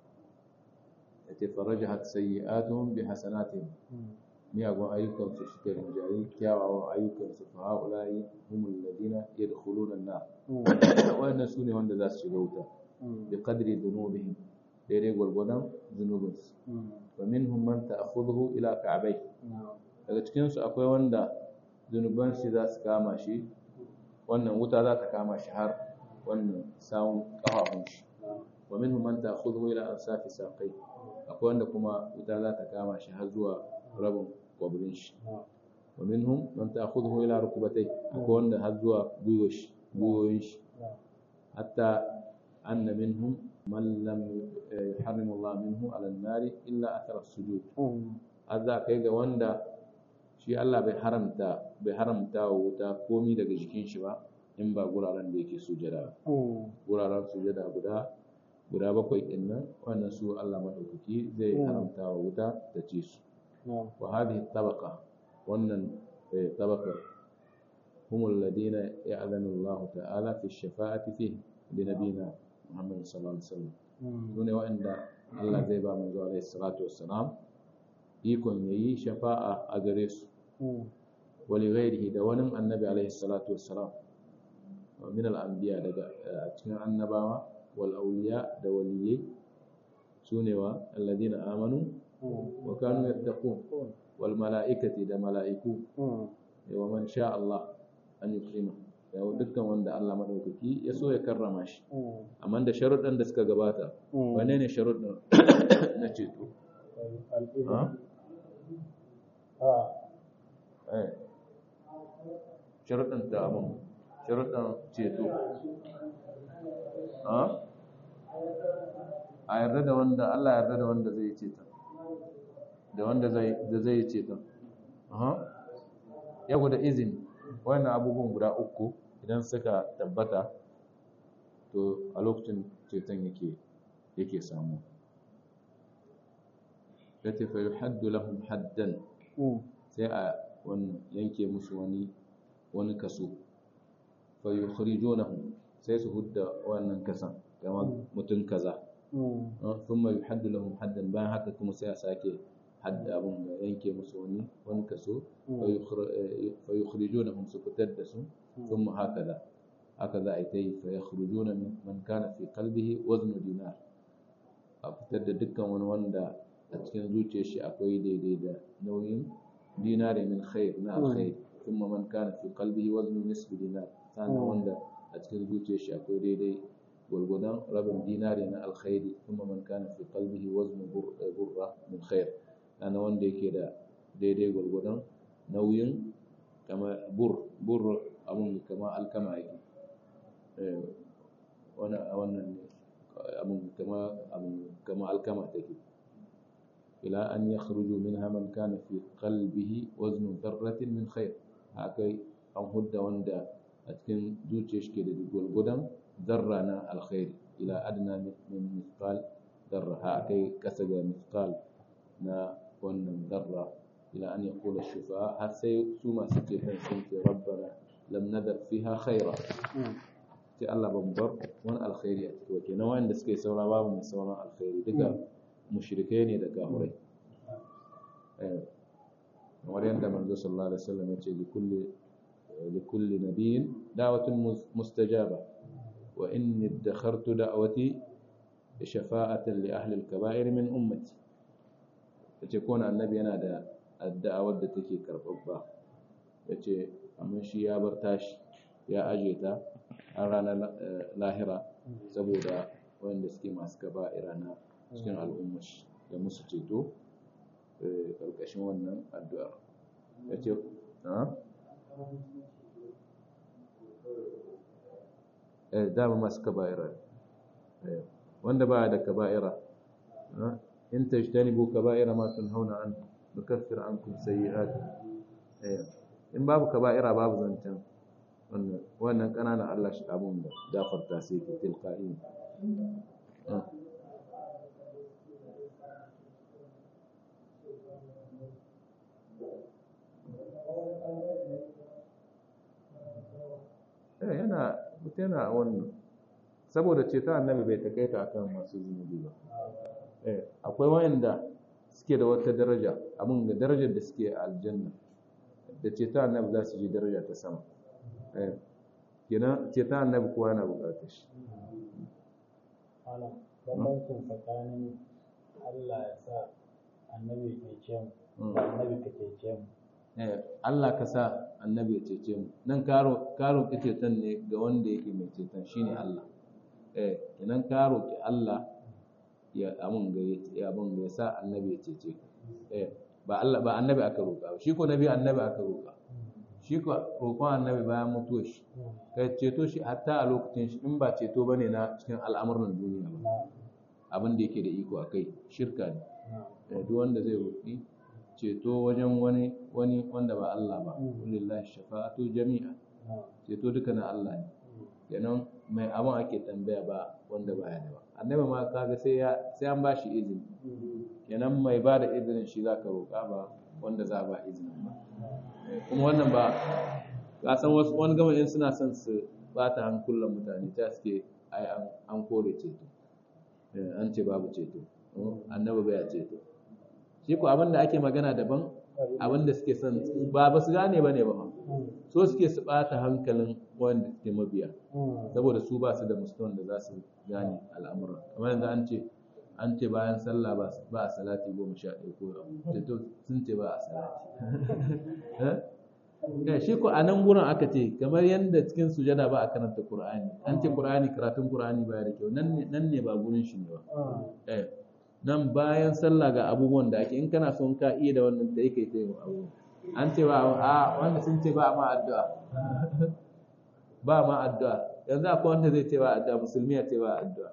yace farajahat sayyi'atuhum bi hasanatihim miyagun ayyukansu suka rinjayi kyawawan ayyukansu fa haula'i humul ladina yadkhuluna an-nar wannan sune wanda za su shiga wuta bi qadri dhunubihim daidai gwargwadon zunubinsu wa minhum man ta'khudhu ila ka'bay daga cikin su akwai wanda zunuban shi za su kama shi wannan wuta za ta kama shi har wannan sawun kafafun shi wa minhum man ta'khudhu ila ansafi saqai akwai wanda kuma wuta za ta kama shi har zuwa rabin kwabrin shi wa minhum man ta'khudhu ila rukubatay akwai wanda har zuwa gwiwoyin shi hatta anna minhum man lam yuharrimu Allah minhu ala an-nar illa athara as-sujud azza kai ga wanda shi Allah bai haramta bai haramta wa wuta komi daga jikin shi ba in ba guraren da yake sujada guraren sujada guda guda bakwai din nan wannan su Allah madaukaki zai haramta wa wuta ta ci su wa hadhihi tabaqa wannan tabaqa هم الذين يأذن الله تعالى في الشفاعة فيه لنبينا محمد صلى الله عليه وسلم دون وإن الله زي با منذ عليه الصلاة والسلام ikon yayi shafa'a a gare su wali ghairihi da wani annabi alaihi salatu wassalam min al-anbiya daga cikin annabawa wal awliya da waliyai sune wa alladhina amanu wa kanu yattaqun wal mala'ikati da mala'iku wa man sha Allah an yukrima da dukkan wanda Allah madaukaki ya so ya karrama shi amma da sharuɗan da suka gabata wane ne sharuɗan na ceto sharuɗan da abin sharuɗan ceto a yarda da wanda Allah yarda da wanda zai ceta da wanda zai yi ceton yau da izini wannan abubuwan guda uku idan suka tabbata to a lokacin ceton yake yake samu ya ce fa yuhaddu lahum haddan sai a wannan yanke musu wani wani kaso fa yukhrijunahum sai su hudda wannan kasan kamar mutum kaza thumma yuhaddu lahum haddan bayan haka kuma sai a sake hadda abun da yanke musu wani wani kaso fa yukhrijunahum su fitar da su thumma hakaza haka za a yi ta yi fa yakhrujuna man kana fi qalbihi waznu dinar a fitar da dukkan wani wanda a cikin zuciyar shi akwai daidai da nauyin dinari min khair na alkhair thumma man kana fi qalbihi waznu nisfi dinar sannan wanda a cikin zuciyar shi akwai daidai gwargwadon rabin dinari na alkhairi thumma man kana fi qalbihi waznu burra min khair ana wanda yake da daidai gwargwadon nauyin kama bur bur abun kama alkama yake wannan abun kama abun kama alkama take ila an yakhruju minha man kana fi qalbihi waznu dharratin min khair akai an hudda wanda a cikin zuciyar shi ke da gwargwadon zarra na alkhairi ila adna min mithqal zarra akai kasa ga mithqal na wannan zarra ila an ya kula shufa har sai su masu ceton sun ce rabbana lam nadar fiha khaira sai Allah ban bar wani alkhairi a ciki wace na wanda suka yi saura babu mai sauran alkhairi duka mushrikai ne da kafirai kamar yadda manzo sallallahu alaihi wasallam ya ce likulli likulli nabiyyin da'watun mustajaba wa inni idakhartu da'wati shafa'atan li ahli al-kaba'ir min ummati ya ce kowane annabi yana da addu'awar da take karɓaɓɓa ya ce amma shi ya bar tashi ya aje ta har ranar lahira saboda wanda suke masu gaba irana cikin al'ummar shi da musu ceto ƙarƙashin wannan addu'ar ya ce dama masu kaba'ira wanda ba da kaba'ira in tajtanibu kaba'ira ma tunhauna an nukaffir ankum sayyi'atikum in babu kaba'ira babu zancen wannan wannan kananan Allah shi abun da gafarta sai ke tilqa'i eh yana mutum yana wannan saboda ceton annabi bai takaita akan masu zunubi ba akwai wayanda suke da wata daraja abin da darajar da suke a aljanna da ceton annabi za su ji daraja ta sama kenan ceton annabi kowa yana bukatar shi bambancin tsakanin Allah ya sa annabi ke ce mu da annabi ka ce mu Allah ka sa annabi ya cece mu nan karo karo ceton ne ga wanda yake mai ceton shine Allah eh kenan ka roki Allah ya amun ga ya abun ga ya sa annabi ya cece ka eh ba Allah ba annabi aka roka shi ko nabi annabi aka roka shi ko roƙon annabi bayan mutuwar shi ka ceto shi hatta a lokacin shi in ba ceto bane na cikin al'amuran duniya ba abin da yake da iko akai shirka ne duk wanda zai roƙi ceto wajen wani wani wanda ba Allah ba lillahi shafa'atu jami'a ceto duka na Allah ne kenan mai abin ake tambaya ba wanda ba ya da ba annabi ma kaga sai ya sai an ba shi izini kenan mai ba da izinin shi zaka roƙa ba wanda za ba izinin ba kuma wannan ba ka san wasu wani gama in suna son su bata hankulan mutane ta suke ai an kore ceto an ce babu ceto annabi bai ceto shi ko abin da ake magana daban abin da suke son ba ba su gane ba ne ba so suke su ɓata hankalin wanda suke mabiya saboda su ba su da mustawan da za su gane al'amura kamar yanzu an ce an ce bayan sallah ba a salati goma sha ɗaya ko to sun ce ba a salati shi ko a nan gurin aka ce kamar yadda cikin sujada ba a karanta qur'ani an ce qur'ani karatun qur'ani baya da kyau nan ne ba gurin shi ne ba nan bayan sallah ga abubuwan da ake in kana son ka iya da wannan da yake ta abu an ce ba a wanda sun ce ba ma addu'a ba ma addu'a yanzu akwai wanda zai ce ba addu'a musulmi ya ce ba addu'a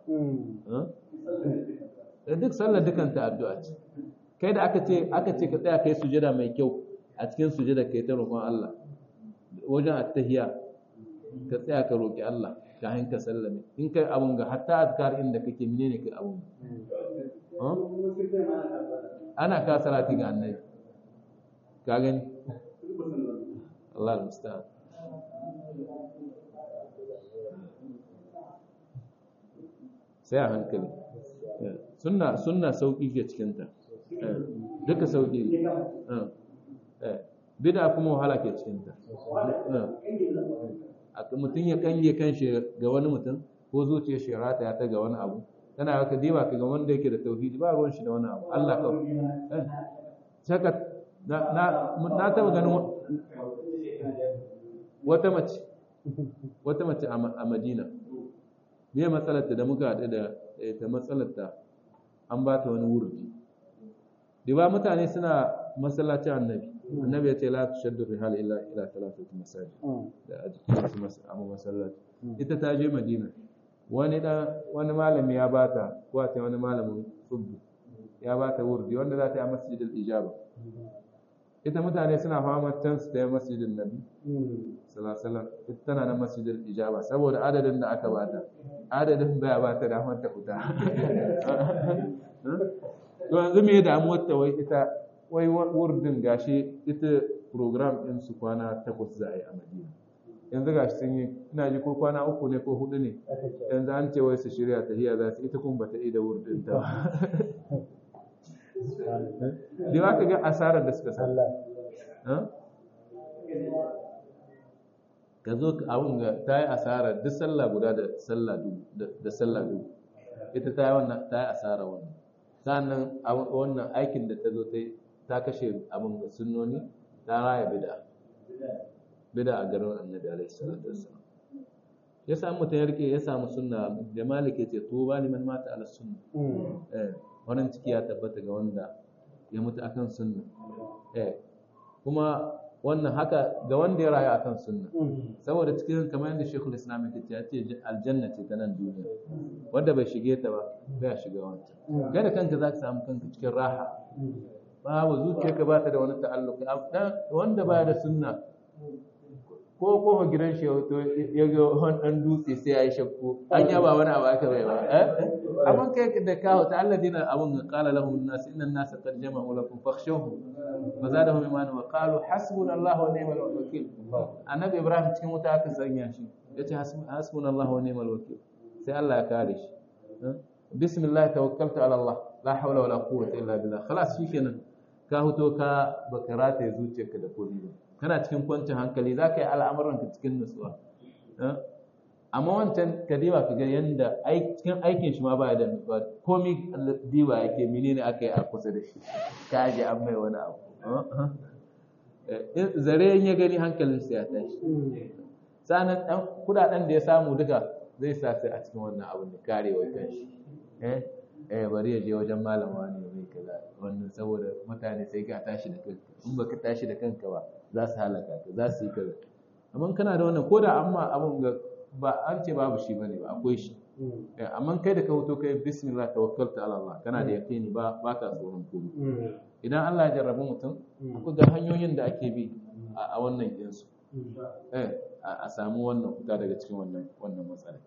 duk sallar dukanta addu'a ce kai da aka ce aka ce ka tsaya kai sujada mai kyau a cikin sujada kai ta roƙon Allah wajen attahiya ka tsaya ka roƙi Allah ka hanka sallame in kai abun ga hatta azkar inda kake menene kai abun ana ka salati ga annabi ka gani Allah musta'an sai a hankali sunna sunna sauki ke cikinta duka sauki bida kuma wahala ke cikinta mutum ya kange kan shi ga wani mutum ko zuciyar shi rata ya ta ga wani abu tana haka diba ka ga wanda yake da tauhidi ba ruwan shi da wani abu Allah kawai saka na na taba ganin wata mace wata mace a Madina me matsalarta da muka haɗu da ta matsalarta an ba ta wani wurdi diba mutane suna masallacin annabi annabi ya ce la tushaddu rihal illa ila thalathati masajid da a jikin su amma masallaci ita ta je madina wani dan wani malami ya bata ko a ce wani malamin tsubbu ya bata wurdi wanda za ta yi masjidil ijaba ita mutane suna fama can su ta yi masjidin nabi sallallahu ita tana nan masjidil ijaba saboda adadin da aka bata adadin baya bata damar ta fita to yanzu me damuwar ta wai ita wai wurdin gashi ita program din su kwana takwas za a yi a madina yanzu gashi sun yi ina ji ko kwana uku ne ko hudu ne yanzu an ce wai su shirya tahiya za su ita kuma bata yi da wurdin ta da ba ka ga asarar da suka sa ka zo abin ga ta yi asarar duk sallah guda da sallah da sallah dubu ita ta yi wannan ta yi asarar wannan sannan wannan aikin da ta zo ta ta kashe abin ga sunnoni ta raya bida bida a garin annabi alaihi salatu wassalam ya samu mutum ya rike ya samu sunna da malik yace to ba liman mata ala sunna eh wannan ciki ya tabbata ga wanda ya mutu akan sunna eh kuma wannan haka ga wanda ya rayu akan sunna saboda cikin kamar yadda Sheikhul Islam yake ya ce aljanna ce ta nan duniya wanda bai shige ta ba bai shiga wancan kai da kanka zaka samu kanka cikin raha babu zuciyarka ba ta da wani ta'alluki wanda baya da sunna ko ko gidan shi to ya ga wani dan dutse sai ya yi shakku an ya ba wani abu aka bai ba amma kai da kawo ta alladina abun qala lahum an-nas inna an-nas qad jama'u lakum fakhshawhum fa zadahum imanan wa qalu hasbunallahu wa ni'mal wakeel annabi ibrahim cikin wuta aka sanya shi yace hasbunallahu wa ni'mal wakeel sai Allah ya kare shi bismillah tawakkaltu ala Allah la hawla wala quwwata illa billah khalas shikenan ka huto ka baka rataye zuciyarka da kodi ba kana cikin kwancin hankali za ka yi al'amuranka cikin nutsuwa amma wancan ka diba ka ga yanda cikin aikin shi ma ba da nutsuwa komi diba yake menene aka yi a kusa da shi ka ji an mai wani abu zare ya gani hankalinsa ya tashi sanan ɗan kudaden da ya samu duka zai sa sai a cikin wannan abin da karewa kanshi eh eh bari ya je wajen malama ne mai kaza wannan saboda mutane sai ka tashi da kanka in baka tashi da kanka ba za su halaka ka za su yi kaza amma kana da wannan ko da amma abun ga ba an ce babu shi bane ba akwai shi amma kai da ka hoto kai bismillah tawakkaltu ala Allah kana da yaqini ba ba ka tsoron komai idan Allah ya jarrabu mutum akwai ga hanyoyin da ake bi a wannan yansu eh a samu wannan fita daga cikin wannan wannan matsala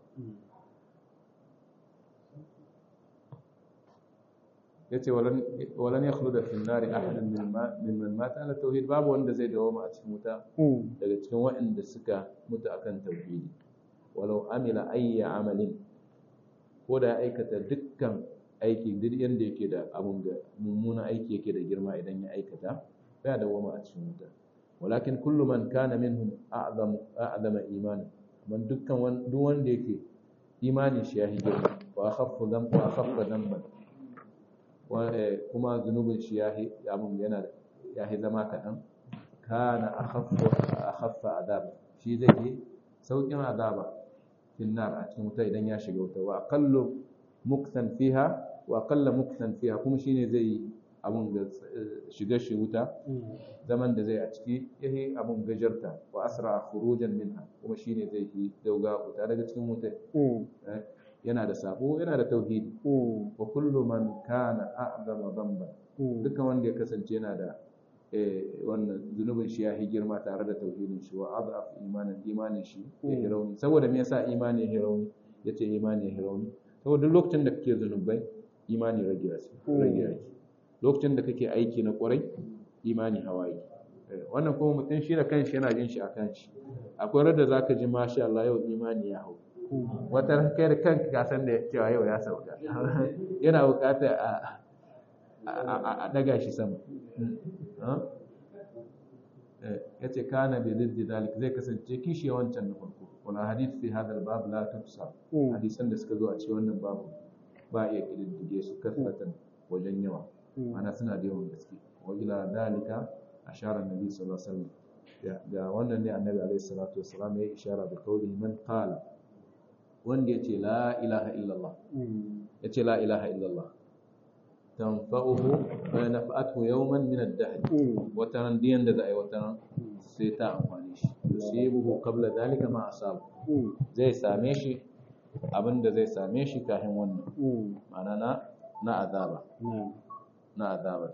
yace walan walan yakhluda fi an-nari ahadan mimman mata ala tauhid babu wanda zai dawo a cikin wuta daga cikin waɗanda suka mutu akan tauhidi walau amila ayya amalin ko da aikata dukkan aiki duk yanda yake da abun ga mummunan aiki yake da girma idan ya aikata baya dawwama a cikin wuta walakin kullu man kana minhum a'zam a'zama imanan man dukkan duk wanda yake imanin shi ya yi girma wa akhaffu dhanba wa akhaffa dhanban kuma zunubin shi ya yi abun yana ya yi zama kaɗan kana akhaffu akhaffa azaba shi zai yi saukin azaba fin nar a cikin wuta idan ya shiga wuta wa aqallu muktan fiha wa aqalla muktan fiha kuma shine zai yi abun ga shiga shi wuta zaman da zai a ciki yayi abun gajarta wa asra khurujan minha kuma shine zai yi dauga wuta daga cikin wuta yana da sabo yana da tauhidi wa kullu man kana a'zama dhanba dukkan wanda ya kasance yana da wannan zunubin shi ya yi girma tare da tauhidin shi wa adaf imanin imanin shi ya yi rauni saboda me yasa imani ya yi rauni yace imani ya yi rauni saboda lokacin da kake zunubai imani rage yake rage yake lokacin da kake aiki na kwarai imani hawa yake wannan kuma mutum shi da kanshi yana jin shi a kanshi akwai rada zaka ji masha Allah yau imani ya hau wata kai da kanka ka san da cewa yau ya sauka yana bukata a a daga shi sama ya ce kana bi ziddi dalik zai kasance kishi wancan na farko wala hadith fi hadha al-bab la tufsa hadisan da suka zo a cikin wannan babu ba iya kididdige su kasratan wajen yawa ana suna da yawan gaske wa ila dalika ashara annabi sallallahu alaihi wasallam ga wannan ne annabi alaihi salatu wasallam ya ishara da kauli man qala wanda yace la ilaha illallah yace la ilaha illallah tanfa'uhu wa nafa'atuhu yawman min ad-dahr wataran diyan da zai wataran sai ta amfani shi yusibuhu qabla dhalika ma asab zai same shi abinda zai same shi kafin wannan ma'ana na na azaba na azaba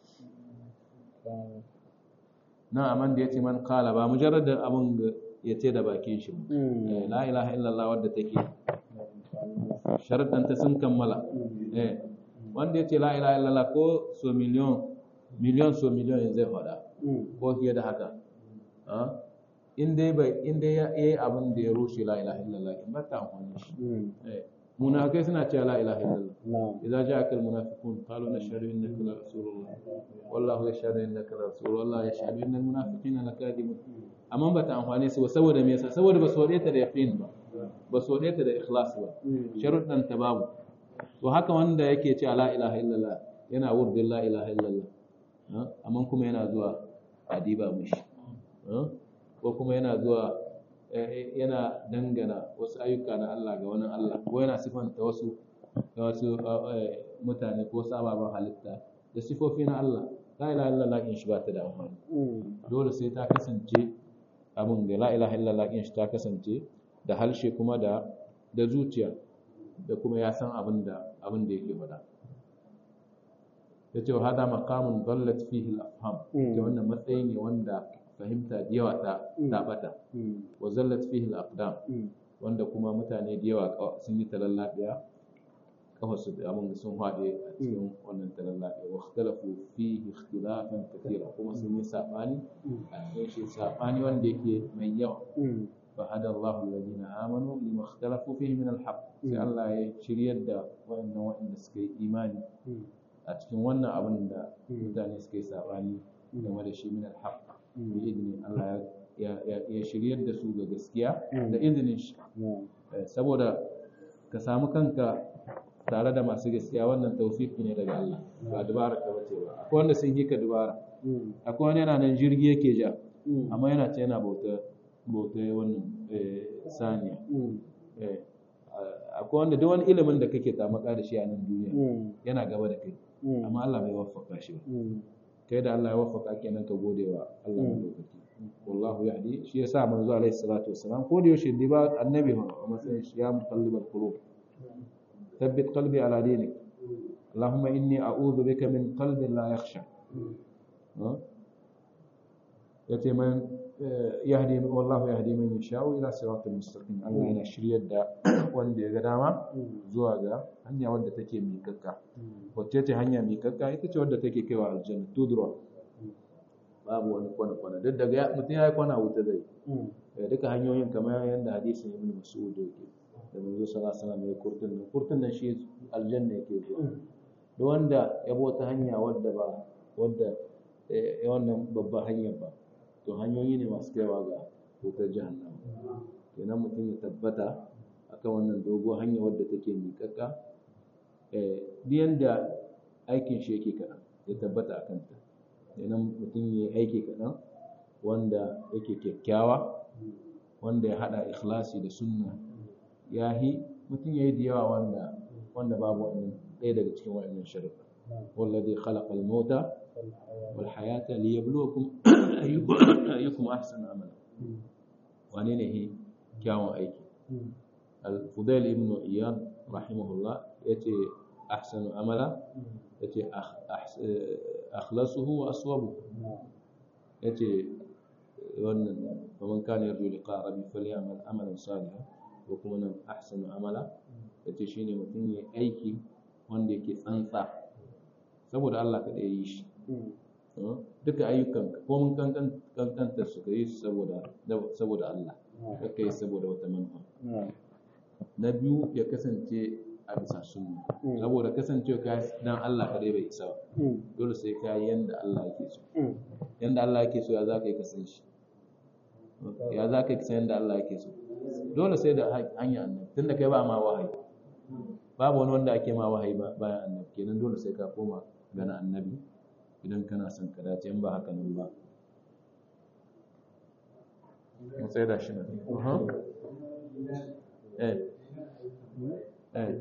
na aman da yace man qala ba mujarrad abun yace da bakin shi la ilaha illallah wadda take sharadan ta sun kammala eh wanda ya ce la ilaha illallah ko so miliyon miliyon so miliyon zai faɗa ko fiye da haka in dai bai in dai ya yi abin da ya rushe la ilaha illallah in ba ta amfani shi munafikai suna cewa la ilaha illallah idza ja'aka al munafiqun qalu nashhadu innaka la rasulullah wallahu yashhadu innaka la rasul wallahu yashhadu innal munafiqina lakadibun amma ba ta amfani su saboda me yasa saboda ba su wade ta da yaqin ba ba su wade ta da ikhlas ba sharuɗan ta babu to haka wanda yake ce la ilaha illallah yana wurdin la ilaha illallah amma kuma yana zuwa adiba mishi ko kuma yana zuwa yana dangana wasu ayyuka na Allah ga wani Allah ko yana sifanta wasu ga wasu mutane ko sababan halitta da sifofi na Allah la ilaha illallah in shi ba ta da amfani dole sai ta kasance abin da la ilaha illallah in shi ta kasance da halshe kuma da da zuciya da kuma ya san abin da abin da yake faɗa ya ce wa hada maqamun dallat fihi al-afham ke wannan matsayi ne wanda fahimta da yawa ta ta bata wa zallat fihi al-aqdam wanda kuma mutane da yawa sun yi talallabiya kafa su da abin sun haɗe a cikin wannan talallabiya wa ikhtalafu fihi ikhtilafan kathira kuma sun yi sabani a cikin shi sabani wanda yake mai yawa فهدى الله الذين آمنوا لما اختلفوا فيه من الحق sai Allah ya shiryar da waɗannan waɗanda suka yi imani a cikin wannan abin da mutane suka yi sabani game da shi min alhaq bi idni Allah ya shiryar da su ga gaskiya da izinin shi saboda ka samu kanka tare da masu gaskiya wannan tawfiki ne daga Allah ba dubara ka bace ba akwai wanda sun yi ka dubara akwai wani yana nan jirgi yake ja amma yana ce yana bauta bauta wannan saniya akwai wanda duk wani ilimin da kake tamaka da shi a nan duniya yana gaba da kai amma Allah bai waffaka shi ba kai da Allah ya waffaka kenan ka gode wa Allah mai lokaci wallahu yahdi shi yasa manzo alaihi salatu wassalam ko da yaushe ba annabi ma a matsayin shi ya muqallibal qulub thabbit qalbi ala dinik اللهم إني أعوذ بك من قلب لا يخشى yace man yahdi wallahu yahdi man yasha'u ila siratal mustaqim Allah yana shiryar da wanda ya ga dama zuwa ga hanya wadda take miƙaƙƙa wacce ce hanya miƙaƙƙa ita ce wadda take kaiwa aljanna tudra babu wani kwana kwana duk daga mutum ya yi kwana wuta zai duka hanyoyin kamar yadda hadisin ibn mas'ud yake da manzo sallallahu alaihi wasallam ya kurtun nan kurtun nan shi aljanna yake zuwa duk wanda ya bi wata hanya wadda ba wadda ya wannan babban hanyar ba to hanyoyi ne masu kaiwa ga wutar jahannama kenan mutum ya tabbata akan wannan dogo hanya wadda take miƙaƙƙa biyan da aikin shi yake kaɗan ya tabbata a kanta kenan mutum ya yi aiki kaɗan wanda yake kyakkyawa wanda ya haɗa ikhlasi da sunna ya yi mutum ya yi da yawa wanda wanda babu wannan ɗaya daga cikin wa'annan sharuɗa wallazi khalaqa al-mauta wal hayata liyabluwakum ayyukum ahsanu amala wane ne he kyawun aiki al-fudail ibn iyad rahimahullah yace ahsanu amala yace akhlasuhu wa aswabu yace wannan faman kana yarju liqa rabbi falyamal amalan salihan ko kuma nan ahsanu amala yace shine mutum ya aiki wanda yake tsantsa saboda Allah kada ya yi shi duka ayyukan ko mun kankanta su ka yi saboda saboda Allah ka yi saboda wata manufa na biyu ya kasance a bisa sunna saboda kasancewa ka dan Allah kadai bai isa ba dole sai ka yi yanda Allah yake so yanda Allah yake so ya za ka yi kasan shi ya za ka yi kasan yanda Allah yake so dole sai da hanyar annabi tunda kai ba ma wahayi babu wani wanda ake ma wahayi bayan annabi kenan dole sai ka koma gana annabi idan kana son ka dace in ba haka nan ba mun sai da shi ne eh eh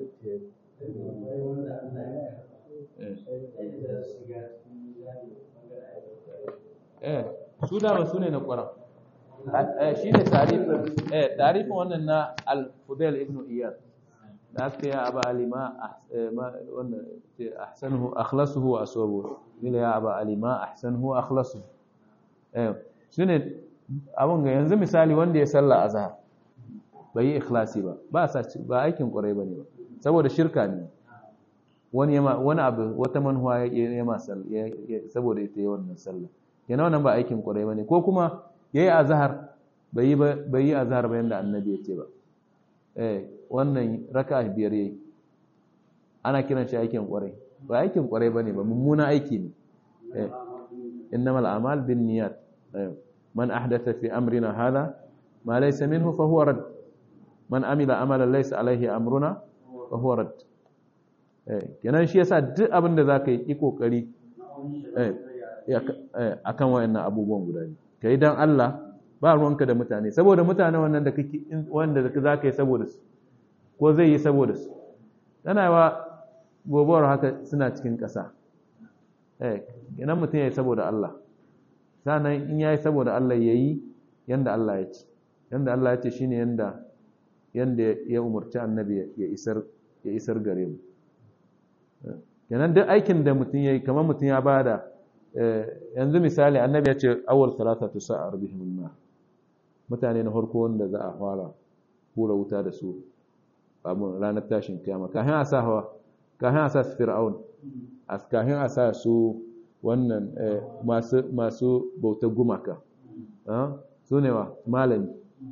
eh su dama su ne na ƙwarar shi ne tarifin eh tarifin wannan na al-fudail ibn iyad da aka ya aba alima wannan ahsanuhu akhlasuhu wa aswabu mila ya aba alima ahsanuhu akhlasuhu eh shine abun ga yanzu misali wanda ya salla azhar bai yi ikhlasi ba ba sa ba aikin ƙwarai bane ba saboda shirka ne wani yama wani abu wata manhuwa ya ma saboda ita yi wannan sallah yana wannan ba aikin ƙwarai bane ko kuma yayi azhar bai yi bai yi azhar ba yanda annabi ya ce ba eh wannan raka biyar yayi ana kiran shi aikin kwarai ba aikin kwarai bane ba mummuna aiki ne eh innamal a'mal binniyat man ahdatha fi amrina hadha ma laysa minhu fa huwa rad man amila amalan laysa alayhi amruna fa huwa rad eh kenan shi yasa duk abin da zaka yi kokari eh akan wayannan abubuwan guda ne kai dan Allah ba ruwanka da mutane saboda mutane wannan da kake wanda zaka yi saboda su ko zai yi saboda su tana wa gobuwar haka suna cikin ƙasa eh idan mutum ya yi saboda Allah sannan in ya yi saboda Allah ya yi yanda Allah ya ce yanda Allah ya ce shine yanda yanda ya umarci annabi ya isar ya isar gare mu kenan duk aikin da mutum ya yi kamar mutum ya bada yanzu misali annabi ya ce awwal salatatu sa'ar bihim nar mutane na farko wanda za a fara hura wuta da su abin ranar tashin kiyama kafin a sa hawa kafin a sa su fir'aun kafin a sa su wannan masu masu bautar gumaka su ne wa malami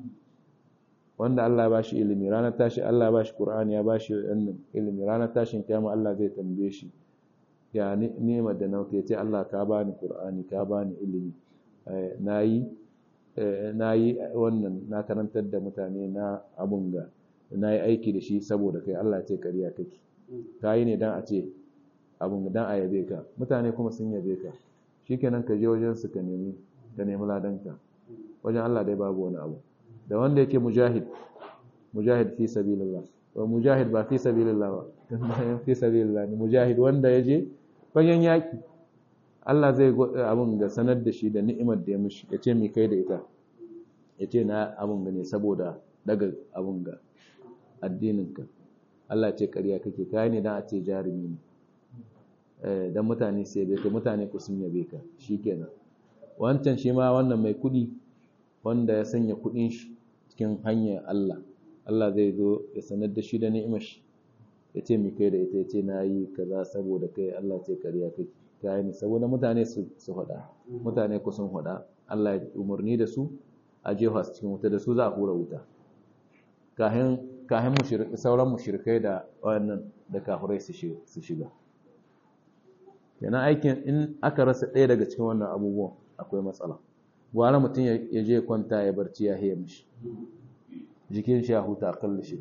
wanda Allah ba shi ilimi ranar tashi Allah ba shi Qur'ani ya ba shi wannan ilimi ranar tashin kiyama Allah zai tambaye shi ya nema da nauke ce Allah ka bani Qur'ani ka bani ilimi nayi nayi wannan na karantar da mutane na abun ga na yi aiki da shi saboda kai Allah ce ƙarya kake ka yi ne don a ce abin don a yabe ka mutane kuma sun yabe ka shi kenan ka je wajen su ka nemi ka nemi ladanka wajen Allah dai babu wani abu da wanda yake mujahid mujahid fi sabilillah wa mujahid ba fi sabilillah ba fi sabilillah ne mujahid wanda ya je fagen yaki Allah zai abin ga sanar da shi da ni'imar da ya mishi ya ce mi kai da ita ya ce na abin ga ne saboda daga abin ga addininka Allah ce ƙarya kake kai ne dan a ce jarumi ne eh dan mutane sai bai ka mutane ku sun yabe ka shikenan wancan shi ma wannan mai kudi wanda ya sanya kudin shi cikin hanyar Allah Allah zai zo ya sanar da shi da ni'imar shi ya ce mi kai da ita ya ce na yi kaza saboda kai Allah ce ƙarya kake kai ne saboda mutane su su hada mutane ku sun hada Allah ya umarni da su a jefa su cikin wuta da su za a hura wuta kahin kahin sauran mushrikai da wannan da kafirai su shiga yana aikin in aka rasa ɗaya daga cikin wannan abubuwan akwai matsala gwara mutum ya je kwanta ya barci ya haya mishi jikin shi ya huta kalli shi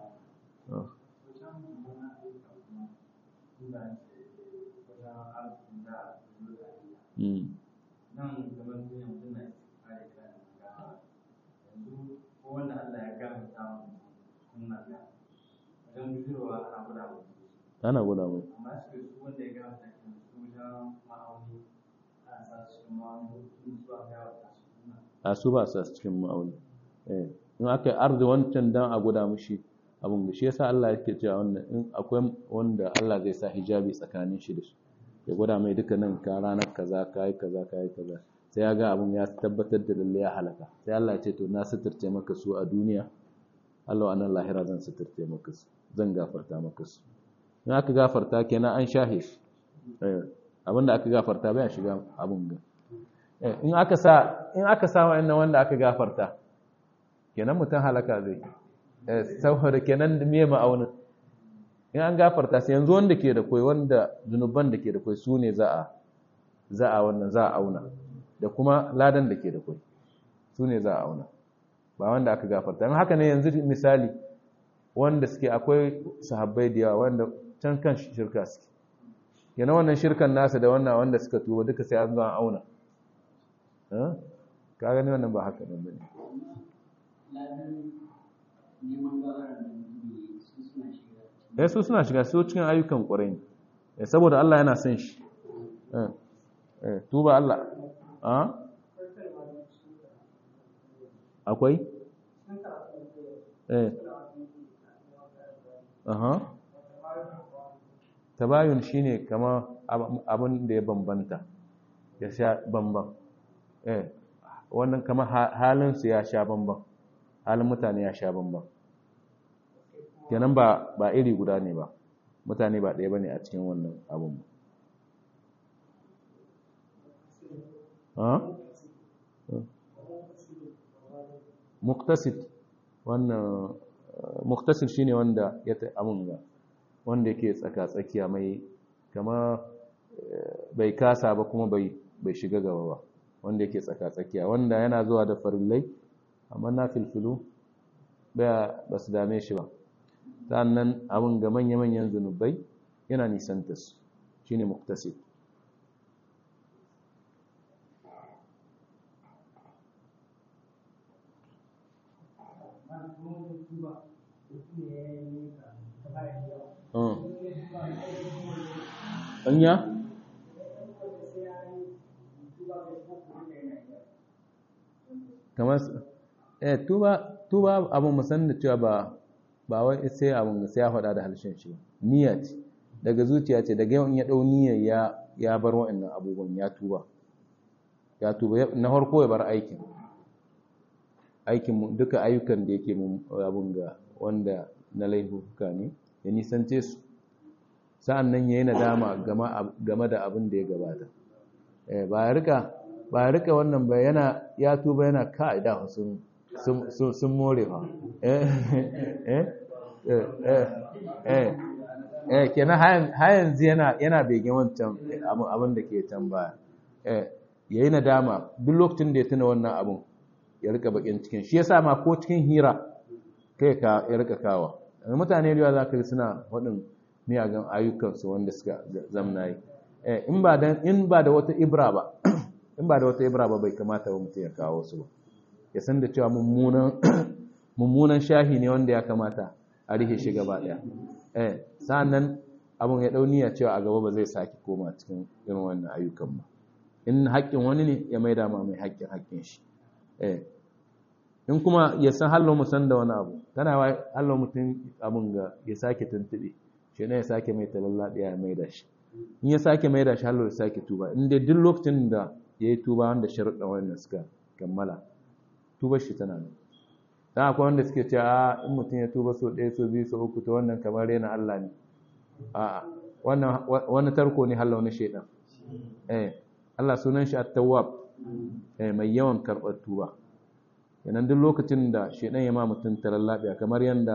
nan gaban duniya mutum na kare kayan gama yanzu ko wanda Allah ya gama samun suna da wajen bujirwa ana guda mu ana guda mai amma su su wanda ya gama sakin su wajen ma'auni ana sa su cikin ma'auni su su a gawa ta su suna a su ba sa cikin ma'auni eh in aka yi arzi wancan dan a guda mushi abin da shi yasa Allah yake cewa wannan in akwai wanda Allah zai sa hijabi tsakanin shi da shi ya gwada mai duka nan ka ranar kaza ka yi kaza ka yi kaza sai ya ga abin ya tabbatar da lalle ya halaka sai Allah ya ce to na suturce maka su a duniya Allah anan lahira zan suturce maka su zan gafarta maka su in aka gafarta kenan an shahe shi abin da aka gafarta bai shiga abin ga in aka sa in aka sa wa'annan wanda aka gafarta kenan mutum halaka zai saboda kenan me ma'aunin in an gafarta sai yanzu wanda ke da kwai wanda zunuban da ke da kwai su ne za a za a wannan za a auna da kuma ladan da ke da kwai su ne za a auna ba wanda aka gafarta in haka ne yanzu misali wanda suke akwai sahabbai da yawa wanda can kan shirka suke yana wannan shirkan nasa da wannan wanda suka tuba duka sai an zo an auna ka gani wannan ba haka nan bane eh su suna shiga su cikin ayyukan ƙwarai ne saboda Allah yana son shi eh tuba Allah a akwai eh aha tabayun shine kama abin da ya bambanta ya sha bamban eh wannan kama halin su ya sha bamban halin mutane ya sha bamban kenan ba ba iri guda ne ba mutane ba ɗaya bane a cikin wannan abun ha muktasid wannan muktasid shine wanda ya ta amun ga wanda yake tsaka tsakiya mai kama bai kasa ba kuma bai bai shiga gaba ba wanda yake tsaka tsakiya wanda yana zuwa da farillai amma na filfilu ba su dame shi ba sannan abin ga manya-manyan zunubai yana nisanta su shi ne muktasib anya kamar eh tuba tuba abin musan da cewa ba ba wai sai abin sai ya faɗa da harshen shi niyya ce daga zuciya ce daga yawan ya ɗau niyyar ya ya bar wa'annan abubuwan ya tuba ya tuba na farko ya bar aikin aikin duka ayyukan da yake mun abun ga wanda na laifuka ne ya nisance su sa'an nan ya yi nadama game da abin da ya gabata ba ya rika ba ya rika wannan ba yana ya tuba yana ka'ida sun sun more fa eh eh eh eh kenan har yanzu yana yana begen wancan abin da ke can baya eh yayi nadama duk lokacin da ya tuna wannan abin ya rika bakin cikin shi yasa ma ko cikin hira kai ka ya rika kawa mutane da za ka yi suna waɗin miyagan ayyukansu wanda suka zamna yi in ba da in ba da wata ibra ba in ba da wata ibra ba bai kamata ba mutum ya kawo su ba ya san da cewa mummunan shahi ne wanda ya kamata a rihe shi gaba ɗaya eh sa'annan abin ya dauniya cewa a gaba ba zai sake koma cikin irin wannan ayyukan ba in haƙƙin wani ne ya maida ma mai haƙƙin haƙƙin shi eh in kuma ya san hallo mu san da wani abu tana wa hallo mutum abin ga ya sake tuntube shi ne ya sake mai talallaɗiya ya maida shi in ya sake maida shi hallo ya sake tuba in dai duk lokacin da ya yi tuba wanda sharuɗan wannan suka kammala tubar shi tana nan dan akwai wanda suke cewa in mutum ya tuba so ɗaya so biyu so uku to wannan kamar rena Allah ne a'a wannan wani tarko ne hallo na shedan eh Allah sunan shi at-tawwab eh mai yawan karɓar tuba yanan duk lokacin da shedan ya ma mutum talallabiya kamar yanda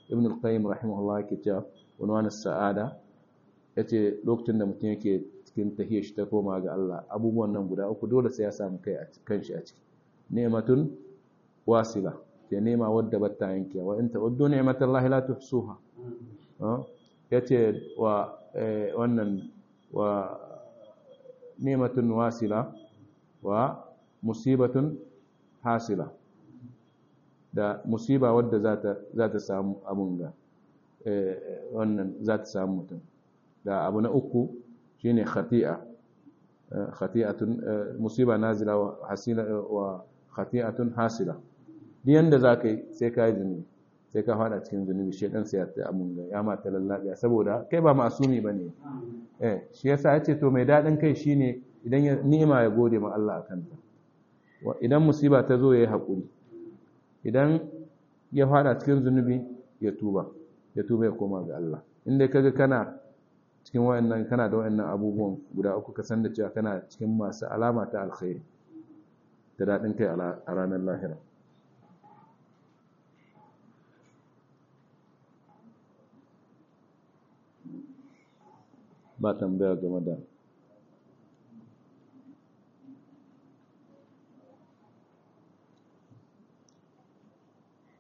ibn al-qayyim rahimahullah yake cewa wani sa'ada yace lokacin da mutum yake cikin tahiyar shi ta koma ga Allah abubuwan nan guda uku dole sai ya samu kai a kanshi a ciki ni'matun wasila ke nema wadda batta yanke wa in ta'uddu ni'matallahi la tuhsuha yace wa wannan wa ni'matun wasila wa musibatun hasila da musiba wadda za ta samu abun ga wannan za ta samu mutum da abu na uku shine khati'a khati'atun musiba nazila wa hasila wa khati'atun hasila duk yanda za ka yi sai ka yi zunubi sai ka fada cikin zunubi shedan sai ya ta abun ga ya mata lallabiya saboda kai ba masumi bane eh shi yasa yace to mai dadin kai shine idan ni'ima ya gode ma Allah akan ta idan musiba ta zo yayi hakuri idan ya fada cikin zunubi ya tuba ya tuba ya koma ga Allah inda kaga kana cikin wayannan kana da wayannan abubuwan guda uku ka san da cewa kana cikin masu alama ta alkhairi da dadin kai a ranar lahira ba tambaya game da